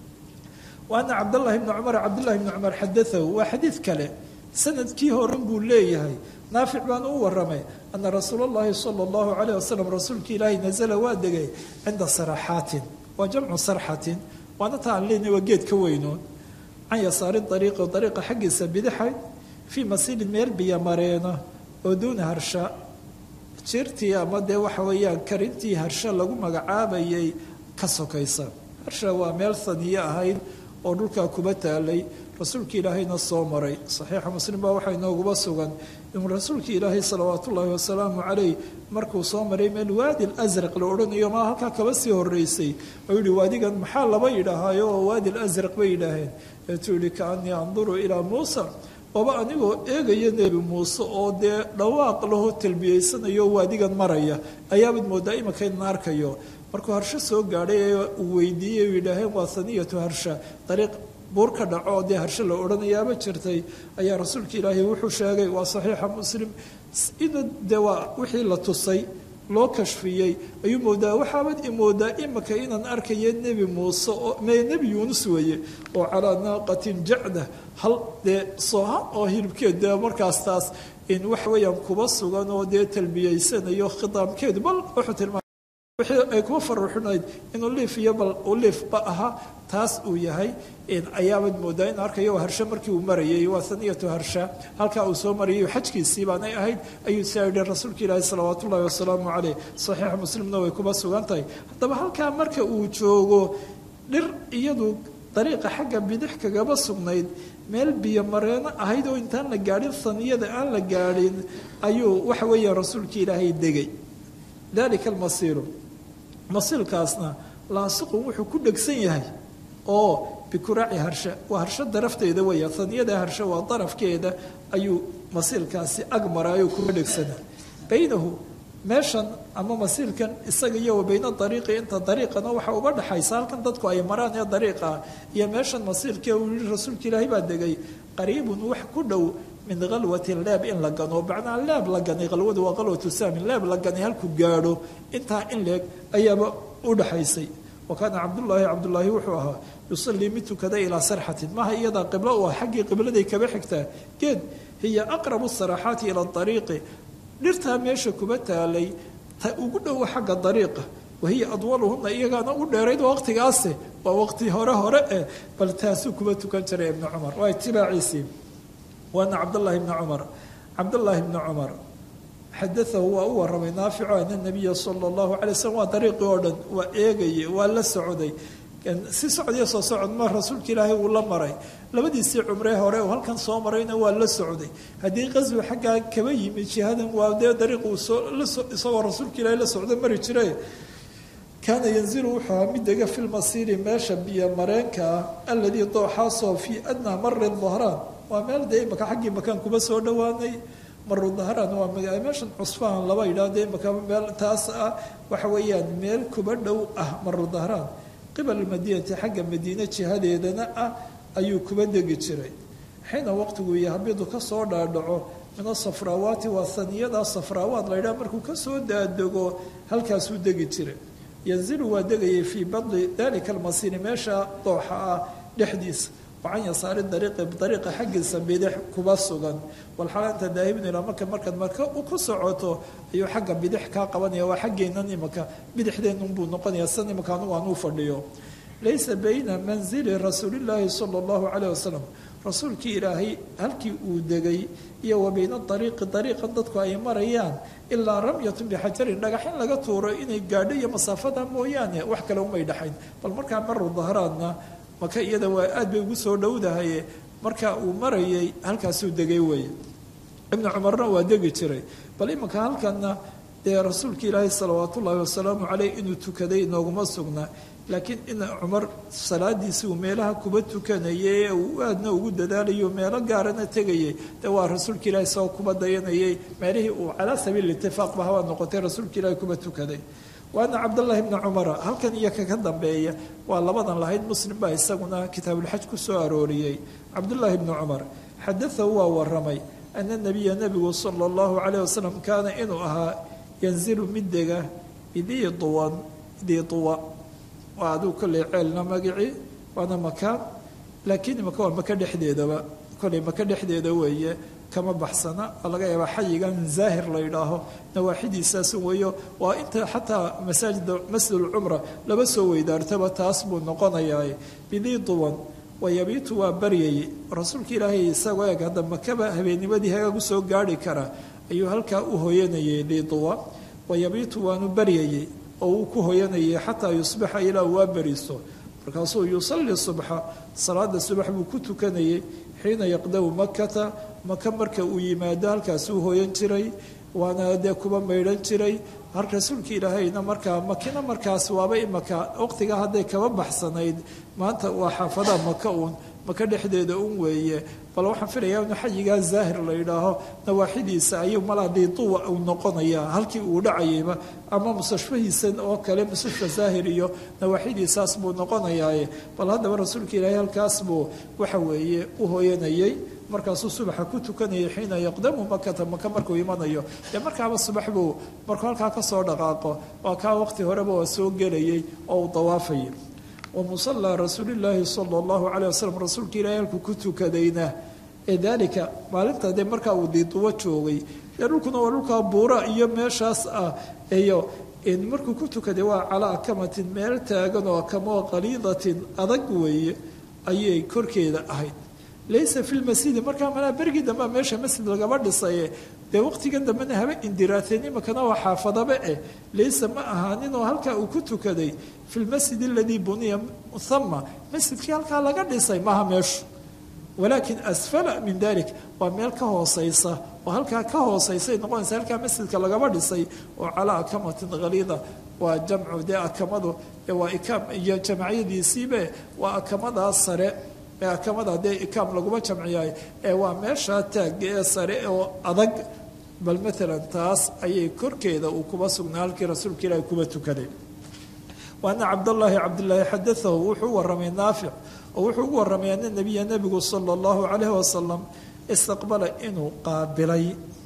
wa ana cabdallahi bni cumar cabdillahi bni cumar xadaahu waa xadiid kale sanadkii horan buu leeyahay naafic baan u waramay ana rasuula allahi sala allahu calayh wasalam rasuulka ilaahi nazala waa degay cinda saraxaatin waa jamcu sarxatin waana ta aan leenahy waa geed ka weynoon can yasaari dariiqi dariiqa xaggiisa bidixayd fii masiilin meel biyo mareena oo duuna harsha jirtii ama dee waxa weeyaan karintii harsha lagu magacaabayay ka sokaysa harsha waa meel saniye ahayd oo dhulkaa kuba taalay rasuulka ilaahayna soo maray saxiixa muslim baa waxaa inooguba sugan inuu rasuulka ilaahay salawaat ullaahi wasalaamu caleyh markuu soo maray meel waadi lasraq la odhanayo maa halkaa kaba sii horeysay oo yihi waadigan maxaa laba yidhaahayo oo waadi lasraq bay yidhaaheen eetuu yihi kaanii anduru ilaa muusa oba anigoo eegaya nebi muuse oo dee dhawaaq lahoo talbiyeysanayo waadigan maraya ayaabad moodaa imanka inan arkayo markuu harsho soo gaadhay ee uu weydiiyey u yidhaaheen waa saniyatu harsha dariiq buur ka dhaco oo dee harsho la odhanayaaba jirtay ayaa rasuulka ilaahay wuxuu sheegay waa saxiixa muslim ina dee waa wixii la tusay loo kashfiyey ayuu moodaa waxaabad imoodaa imaka inaan arkayo nebi muuse oo me nebi yuunus weeye oo calaa naaqatin jacda hal dee sooha oo hilibkeed dee markaas taas in waxa weeyaan kuba sugan oo dee talbiyeysanayo khitaamkeedu bal wuxuu tilmaamay wixii ay kuba faruuxinayd inuu liif iyo bal uu liifba ahaa taas uu yahay ayaabad moodaa in arkayo harshe markii uu marayay waa saniyatu harsha halkaa uu soo marayay xajkiisii baanay ahayd ayuu saa yidhi rasuulka ilaahi salawaat ullahi wasalaamu caleyh saxiixa muslimna way kuba sugan tahay haddaba halkaa marka uu joogo dhir iyadu dariiqa xagga bidix kagaba sugnayd meel biyo mareeno ahayd oo intaan la gaadhin saniyada aan la gaadhin ayuu waxa weeya rasuulka ilaahay degay dalika almasiiru masiilkaasna laasiqun wuxuu ku dhegsan yahay oo bikuraaci harsha waa harsho darafteeda weya saniyada harsho waa darafkeeda ayuu masiilkaasi ag maraayo kuma dhegsana baynahu meeshan ama masiilkan isaga iyo wa bayna dariiqi inta dariiqana waxa uga dhexaysa halkan dadku ay maraan ee dariiqa iyo meeshan masiilkee uu yihi rasuulka ilaahay baa degay qariibun wax ku dhow min kalwatin leeb in la gano macnaa leeb la ganay kalwadu waa kalwatu saamin leeb la ganay halkuu gaadho intaa in leeg ayaaba u dhaxaysay wa kaana cabdullaahi cabdullaahi wuxuu ahaa yusalii mid tukada ilaa sarxatin maha iyadaa qiblo u ah xaggii qibladay kaba xigtaa geed hiya aqrabu saraxaati ila ariiqi dhirtaa meesha kuba taalay ta ugu dhowa xagga dariiqa wahiya adwaluhuna iyagaana u dheerayd waqtigaase waa waqti hore hore eh bal taasuu kuba tukan jiray ibnu cumar waa itibaaciisii waana cabdاllahi bni cumar cabdاllaahi bni cumar xadaahu waa u waramay naafico ana nabiya sala اllahu alay slm waa dariiqii oo dhan waa eegayay waa la socday si socdiyo soo socod ma rasuulka ilaahay uu la maray labadiisii cumree hore uu halkan soo marayna waa la socday haddii qaswi xaggaa kaba yimi jihadan waa dee dariiq uu isagoo rasuulka ilaahay la socdo mari jire kaana yanzilu wuxuu ahaa mid dega fi lmasiiri meesha biyo mareenka ah aladii dooxaasoo fii adnaa mari dahraan waa meel dee imaka xaggii makaan kuba soo dhowaanay maru dahraan waa meeshan cusfaan laba yidhaahdo imaka meel taas ah waxa weeyaan meel kuba dhow ah maru dahraan qibal madiinati xagga madiine jihadeedana ah ayuu kuba degi jiray xiina waqtigu yahabidu kasoo dhaadhaco min asafraawaati waa saniyada safraawaat la yidhaha markuu kasoo daadego halkaasuu degi jiray yanzilu waa degayay fii badli dalika almasiiri meesha dooxa ah dhexdiisa wacan yasaari dariiqi dariiqa xaggiisa bidix kuba sugan walxaal anta daahibun ilaa marka markaad marka ku socoto ayuu xagga bidix kaa qabanaya waa xaggeennan imaka bidixdeenunbuu noqonaya san imaka anugu aan u fadhiyo laysa bayna manzili rasuulillaahi sala allahu calayh wasalam rasuulkii ilaahay halkii uu degay iyo wa bayna dariiqi dariiqan dadku ay marayaan ilaa ramyatun bixajarin dhagaxin laga tuuro inay gaadho iyo masaafada mooyaane wax kale umay dhaxayn bal markaa maru dahraadna maka iyada waa aad bay ugu soo dhowdahaye marka uu marayay halkaasuu degay weeye ibnu cumarna waa degi jiray bal imanka halkanna dee rasuulka ilaahi salawaat ullaahi wasalaamu caleyh inuu tukaday inooguma sugnaa laakiin in cumar salaadiisi uu meelaha kuba tukanayay ee uu aadna ugu dadaalayo meelo gaarana tegayay dee waa rasuulka ilaahi isagoo kuba dayanayay meelihii uu calaa sabiil itifaaq ba hawaa noqotay rasuulka ilaahi kuba tukaday waana cabdallaahi bni cumara halkan iyo kaka dambeeya waa labadan lahayd muslim baa isaguna kitaabulxaj ku soo arooriyey cabdullaahi bni cumar xadaahu waa waramay ana nabiya nebigu sala allahu calayh wasalam kaana inuu ahaa yanzilu mid dega bidii duwan dii duwa waa aduu kolley ceelna magicii waana makaan laakiin imaka waa maka dhexdeedaba kolley maka dhexdeeda weeye kama baxsana oo laga yaabaa xayigan zaahir la yidhaaho nawaaxidiisaas weeyo waa inta xataa masaajida masjidulcumra laba soo weydaartaba taas buu noqonayaa bidii duwan wayabiitu waa baryayay rasuulka ilaahay isagoo eeg hadda makaba habeennimadii hagaag usoo gaari kara ayuu halkaa u hoyanayay liiduwa wayabiitu waanu baryayay oo uu ku hoyanayay xataa yusbixa ilaa waa beriso markaasuu yusalli subxa salaada subax buu ku tukanayay xiina yaqdamu makata maka marka uu yimaado halkaasuu hoyan jiray waana dee kuba maydhan jiray har rasuulka ilaahayna markaa makina markaas waaba imaka waqtigaa hadday kaba baxsanayd maanta waa xaafadaha maka uun maka dhexdeeda un weeye bal waxaan filayaa inu xayigaa zaahir la yidhaaho nawaaxidiisa ayuu malaa diiduwa uu noqonayaa halkii uu dhacayayba ama mustashfahiisa oo kale mustashfa zaahir iyo nawaaxidiisaas buu noqonayaaye bal haddaba rasuulka ilaahay halkaas buu waxa weeye u hoyanayay markaasuu subaxa ku tukanayay xiina yaqdamu makata maka markuu imanayo dee markaaba subax buu markuu halkaa kasoo dhaqaaqo waa kaa waqti horeba waa soo gelayay oo uu dawaafayay wa musallaa rasuulillaahi sala allahu caleyh wasalam rasuulka ilaahay halkuu ku tukadayna ee daalika maalinta dee markaa uu diiduwo joogay dee dhulkuna waa dhulkaa buura iyo meeshaas ah iyo markuu ku tukaday waa calaa akamatin meel taagan oo akamoo qaliidatin adag weeye ayay korkeeda ahayd laysa fi lmasjidi markaa malaa bergii dambea meesha masjid lagaba dhisaye dee waqtigan dambena haba indiraateen imakana waa xaafadaba eh laysa ma ahaaninoo halkaa uu ku tukaday fi lmasjid aladii buniya hama masjidkii halkaa laga dhisay maaha meeshu walaakin asfala min dalik waa meel ka hooseysa oo halkaa ka hooseysay noqonaysa halkaa masjidka lagaba dhisay oo calaa akamatin khaliida waa jamcu dee akamadu waa ikaam iyo jamacyadiisiibe waa akamadaas sare akamada dee ikaam laguma jamciyaay ee waa meeshaa taagga ee sare oo adag bal maalan taas ayay korkeeda uu kuba sugnaa halkii rasuulka ilaahi kuba tukaday waana cabdallaahi cabdillaahi xadaahu wuxuu waramay naafic oo wuxuu ugu waramay ana nabiya nebigu sala allahu calayhi wasalam istaqbala inuu qaabilay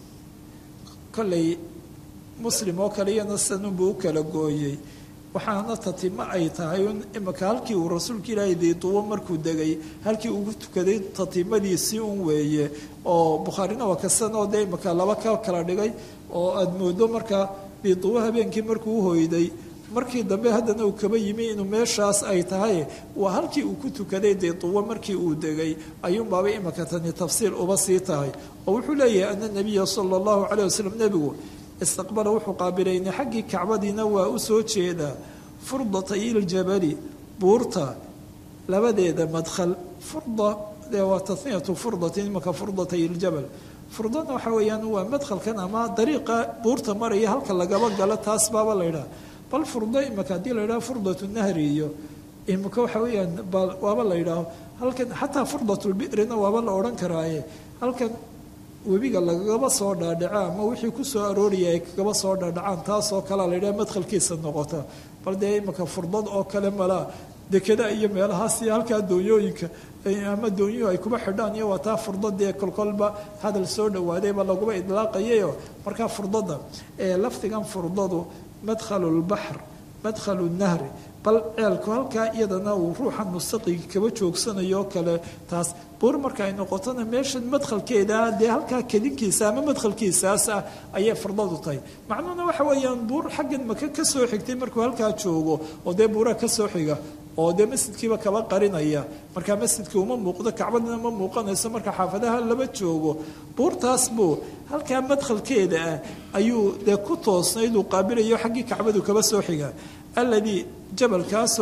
kollay muslim oo kale iyana sanunbuu u kala gooyey waxaana tatimo ay tahay imika halkii uu rasuulka ilaahay diiduwo markuu degay halkii ugu tukaday tatimadiisii un weeye oo bukhaarina waa kasan oo dee imika laba ka kala dhigay oo aada moodo markaa diiduwo habeenkii markuu uhoyday markii dambe haddana uu kaba yimi inuu meeshaas ay tahay waa halkii uu ku tukaday diiduwo markii uu degay ayuunbaaba imika tani tafsiir uba sii tahay oo wuxuu leeyahay ana nabiya sala allahu calayh wasalam nebigu istaqbala wuxuu qaabilayna xaggii kacbadiina waa u soo jeedaa furdatay iljabali buurta labadeeda madkhal furda dee waa taniyatu furdatin imaka furdatay iljabal furdana waxa weeyaan waa madkhalkan ama dariiqa buurta maraya halka lagaba galo taas baaba la ydhaha bal furdo imaka haddii la ydhaha furdatu nahri iyo imika waxa weeyaan waaba la ydhaaho halkan xataa furdatulbi'rina waaba la odhan karaaye halkan webiga lagagaba soo dhaadhaco ama wixii kusoo arooraya ay kagaba soo dhaadhacaan taasoo kalea la yidhaha madkhalkiisa noqota bal dee imika furdad oo kale malaa dekada iyo meelahaas iyo halkaa doonyooyinka ama doonyuhu ay kuba xidhaan iyo waa taa furdadee kolkolba hadal soo dhawaadayba laguba idlaaqayayo markaa furdada ee lafdigan furdadu madkhalu lbaxr madkhalu nahri bal ceelku halkaa iyadana uu ruuxan mustaqiga kaba joogsanayo kale taas buur marka ay noqotona meesha madkhalkeeda dee halkaa kedinkiisa ama madkhalkiisaas ah ayay furdadu tahay macnuhuna waxa weeyaan buur xaggan maka ka soo xigtay markuu halkaa joogo oo dee buuraha ka soo xiga oo dee masjidkiiba kaba qarinaya markaa masjidkii uma muuqdo kacbadina ma muuqanayso marka xaafadaha laba joogo buurtaas buu halkaa madkhalkeeda ah ayuu dee ku toosnayd uu qaabilayo xaggii kacbadu kaba soo xiga alladii jabalkaasoo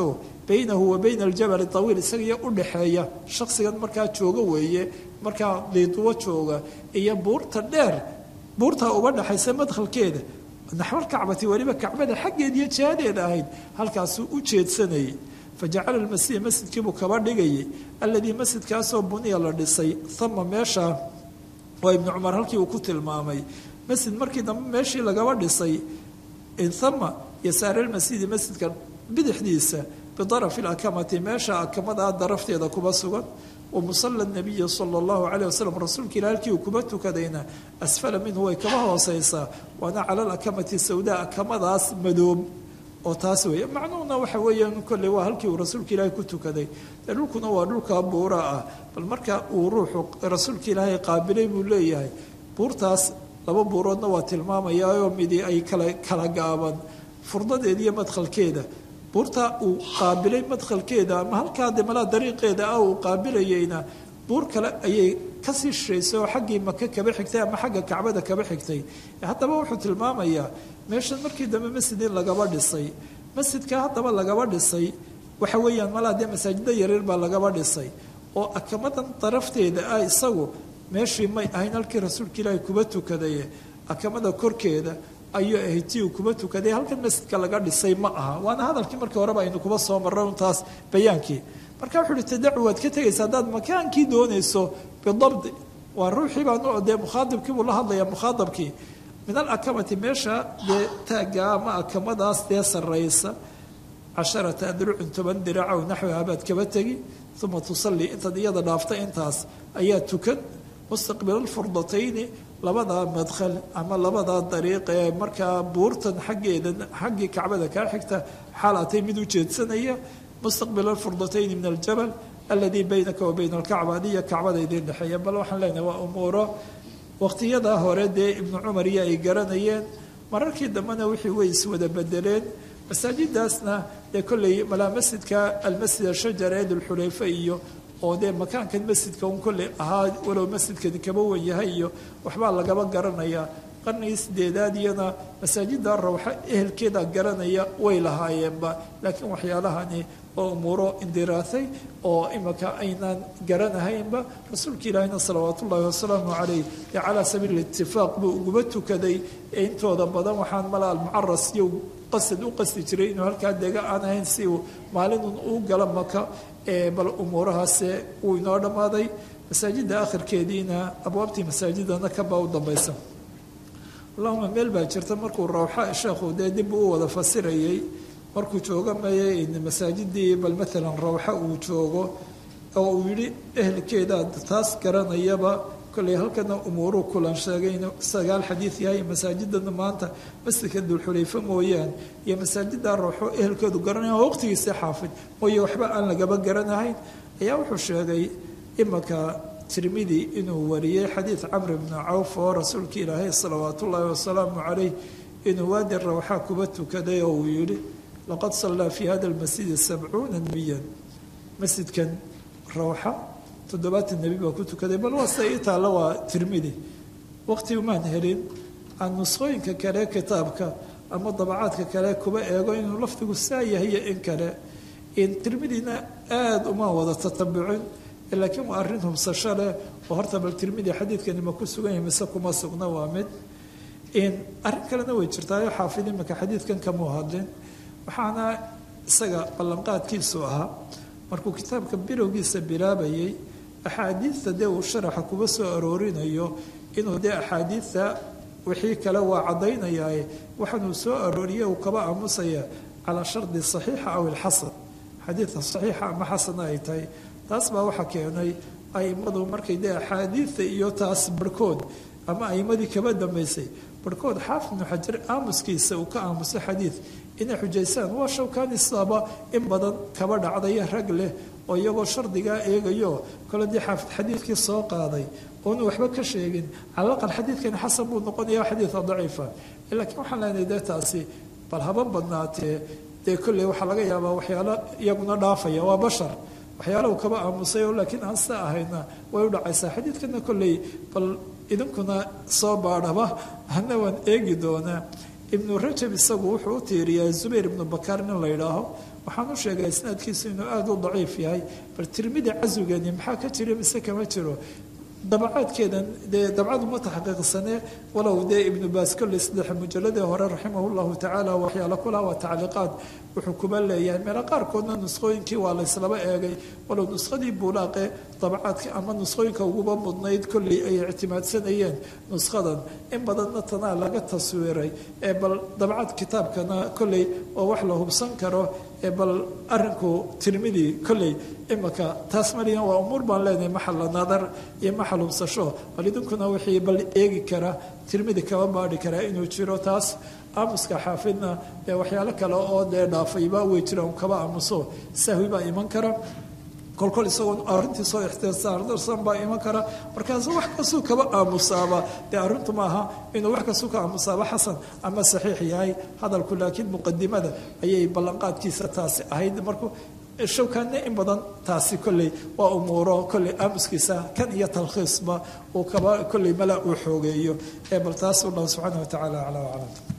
baynahu wa bayna aljabali tawiil isagiyo udhaxeeya shaksigan markaa jooga weeye markaa diiduwo jooga iyo buurta dheer buurtaa uga dhaxaysa madkhalkeeda naxwal kacbati weliba kacbada xaggeed iyo jihadeeda ahayd halkaasuu u jeedsanayay fajacala almasiih masjidkiibuu kaba dhigayay alladii masjidkaasoo buniya la dhisay ama meesha waa ibnu cumar halkii uu ku tilmaamay masjid markii dambe meeshii lagaba dhisay ama yasaaralmasjidi masjidka bidixdiisa bidarafi lakamati meesha akamadaa darafteeda kuba sugan wa musala nabiyi sala allahu calayh wasalam rasuulka ila halkii uu kuba tukadayna asfala minhu way kaba hooseysaa waana cala alakamati sawdaa akamadaas madoob oo taas weeye macnuhuna waxa weeyaan kolley waa halkii uu rasuulka ilaahay ku tukaday dee dhulkuna waa dhulkaa buura ah bal marka uu ruuxu rasuulka ilaahay qaabilay buu leeyahay buurtaas laba buuroodna waa tilmaamayaayoo midi ay kala kala gaaban furdadeeda iyo madkhalkeeda buurta uu qaabilay madkhalkeeda ama halkaa de malaa dariiqeeda ah uu qaabilayeyna buur kale ayay kasii shishaysay oo xaggii maka kaba xigtay ama xagga kacbada kaba xigtay haddaba wuxuu tilmaamayaa meeshan markii dambe masjid in lagaba dhisay masjidka haddaba lagaba dhisay waxa weeyaan malaa dee masaajida yaryar baa lagaba dhisay oo akamadan darafteeda ah isagu meeshii may ahayn halkii rasuulka ilaahay kuba tukadaye akamada korkeeda ayuu ahayd tii uu kuba tukaday halkan masjidka laga dhisay ma aha waana hadalkii markii horeba aynu kuba soo marray untaas bayaankii marka wuxuu uhi tadacu waad ka tegaysa haddaad makaankii doonayso bidabdi waa ruuxii baa dee mukhaadibkii buu la hadlayaa mukhaadabkii min alakamati meesha dee taagga ama akamadaas dee sarraysa casharata adrucin toban diraca o naxwiha baad kaba tegi uma tusalli intaad iyada dhaafta intaas ayaa tukan mustaqbila alfurdatayni labadaa madkhal ama labadaa dariiq ee markaa buurtan xaggeeda xaggii kacbada kaa xigta xaalaatay mid u jeedsanaya mustaqbila alfurdatayni min aljabal aladii baynaka wa bayna alkacba adiyo kacbada idiin dhexeeya bal waxaan leenahay waa umuuro waqtiyadaa hore dee ibnu cumar iyo ay garanayeen mararkii dambena wixii way iswada bedeleen masaajidaasna dee kolley malaa masjidka almasjid ashajar ee dulxulayfa iyo oo dee makaankan masjidka un kolley ahaa walow masjidkani kaba wen yahay iyo waxbaa lagaba garanayaa qarnigii sideedaad iyana masaajida rawxa ehelkeeda garanaya way lahaayeenba laakiin waxyaalahani oo umuuro indiraasay oo imaka aynaan garanahaynba rasuulka ilaahina salawaat ullaahi wasalaamu calayh dee calaa sabiili itifaaq buu uguba tukaday ee intooda badan waxaan mala almucaras iyo qasad u qasdi jiray inuu halkaa dega aan ahayn si uu maalinun uu gala maka bal umuurahaase uu inoo dhammaaday masaajida akhirkeediina abwaabtii masaajidana kabaa u dambaysa allahuma meel baa jirta markuu rawxa sheekhu dee dib u wada fasirayay markuu joogo maye masaajidii bal maalan rawxa uu joogo oo uu yidhi ehelkeeda taas garanayaba kolley halkana umuuruu kulan sheegay inuu sagaal xadiid yahay masaajidana maanta masjidka dulxulayfa mooyaan iyo masaajida rawxo ehelkeedu garanaya waqtigiisa xaafid mooye waxba aan lagaba garanahayn ayaa wuxuu sheegay imaka tirmidi inuu wariyey xadiid camr bni cawf oo rasuulka ilaahay salawaat ullaahi wasalaamu calayh inuu waadi rawxa kuba tukaday oo uu yidhi laqad sallaa fi hada lmasjidi sabcuuna nebiyan masjidkan rawxa toddobaatan nebi baa ku tukaday bal waa sida ii taalla waa tirmidi waqti umaan helin aan nusqooyinka kale kitaabka ama dabacaadka kale kuba eego inuu lafdigu saa yahay iyo in kale tirmidina aada uma wada tatabucin laakiin waa arrin hubsasho leh oo horta bal tirmidi xadiidkani ma ku sugan yahay mise kuma sugna waa mid arrin kalena way jirtaayo xaafid imika xadiidkan kamuu hadlin waxaana isaga ballanqaadkiisu ahaa markuu kitaabka bilowgiisa bilaabayay axaadiidta dee uu sharaxa kuba soo aroorinayo inuu dee axaadiidta wixii kale waa caddaynayaaye waxaanuu soo arooriye uu kaba aamusaya calaa shardi saxiixa aw ilxasan xadiidka saxiixa ama xasana ay tahay taas baa waxaa keenay aimadu markay dee axaadiidta iyo taas barhkood ama aimadii kaba dambaysay barhkood xaafid ibnu xajar aamuskiisa uu ka aamusay xadiid inay xujaysaan waa shawkaanisaaba in badan kaba dhacdaya rag leh oo iyagoo shardigaa eegayo kole dee xaafid xadiidkii soo qaaday oonu waxba ka sheegin calaqal xadiidkani xasan buu noqonaya xadiida daciifa laakiin waxaan leenahay dee taasi bal haba badnaatee dee kolley waxaa laga yaabaa waxyaalo iyaguna dhaafaya waa bashar waxyaalahu kaba aamusay oo laakiin aan sida ahayna way u dhacaysaa xadiidkana kolley bal idinkuna soo baadhaba hana waan eegi doonaa ibnu rajab isagu wuxuu u tiiriyaa zubayr ibnu bakar nin la yidhaaho waxaan u sheegay isnaadkiisu inuu aada u daciif yahay bal tirmidi casugani maxaa ka jira mise kama jiro dabacaadkeedan dee dabcadu ma taxqiiqsane walow dee ibnu baas kolley saddex mujalladii hore raximah llahu tacaala waxyaala kulaha waa tacliiqaad wuxuu kuba leeyahay meelo qaarkoodna nusqooyinkii waa layslaba eegay walow nuskhadii buulaaqe dabacaadka ama nusqooyinka uguba mudnayd kolley ay ictimaadsanayeen nuskhadan in badanna tanaa laga taswiiray ee bal dabcad kitaabkana kolley oo wax la hubsan karo ee bal arinku tirmidi kolley imaka taas maliyan waa umuur baan leenahay maxalla nadar iyo maxal hubsasho bal idinkuna wixii bal eegi kara tirmidi kaba baadhi karaa inuu jiro taas aamuska xaafidna ee waxyaalo kale oo dee dhaafayba way jiraan kaba aamuso sahwi baa iman kara kolkol isagoo arrintii soo ixtisaardarsan baa iman kara markaas wax kastuu kaba aamusaaba dee arrintu maaha inuu wax kastuu ka aamusaaba xasan ama saxiix yahay hadalku laakiin muqadimada ayay ballanqaadkiisa taasi ahayd markuu shawkaanne in badan taasi kolley waa umuuro kolley aamuskiisa kan iyo talkhiisba uu kaba kolley mala uu xoogeeyo ee bal taas wallahu subxaana wa tacaala aclaa aclam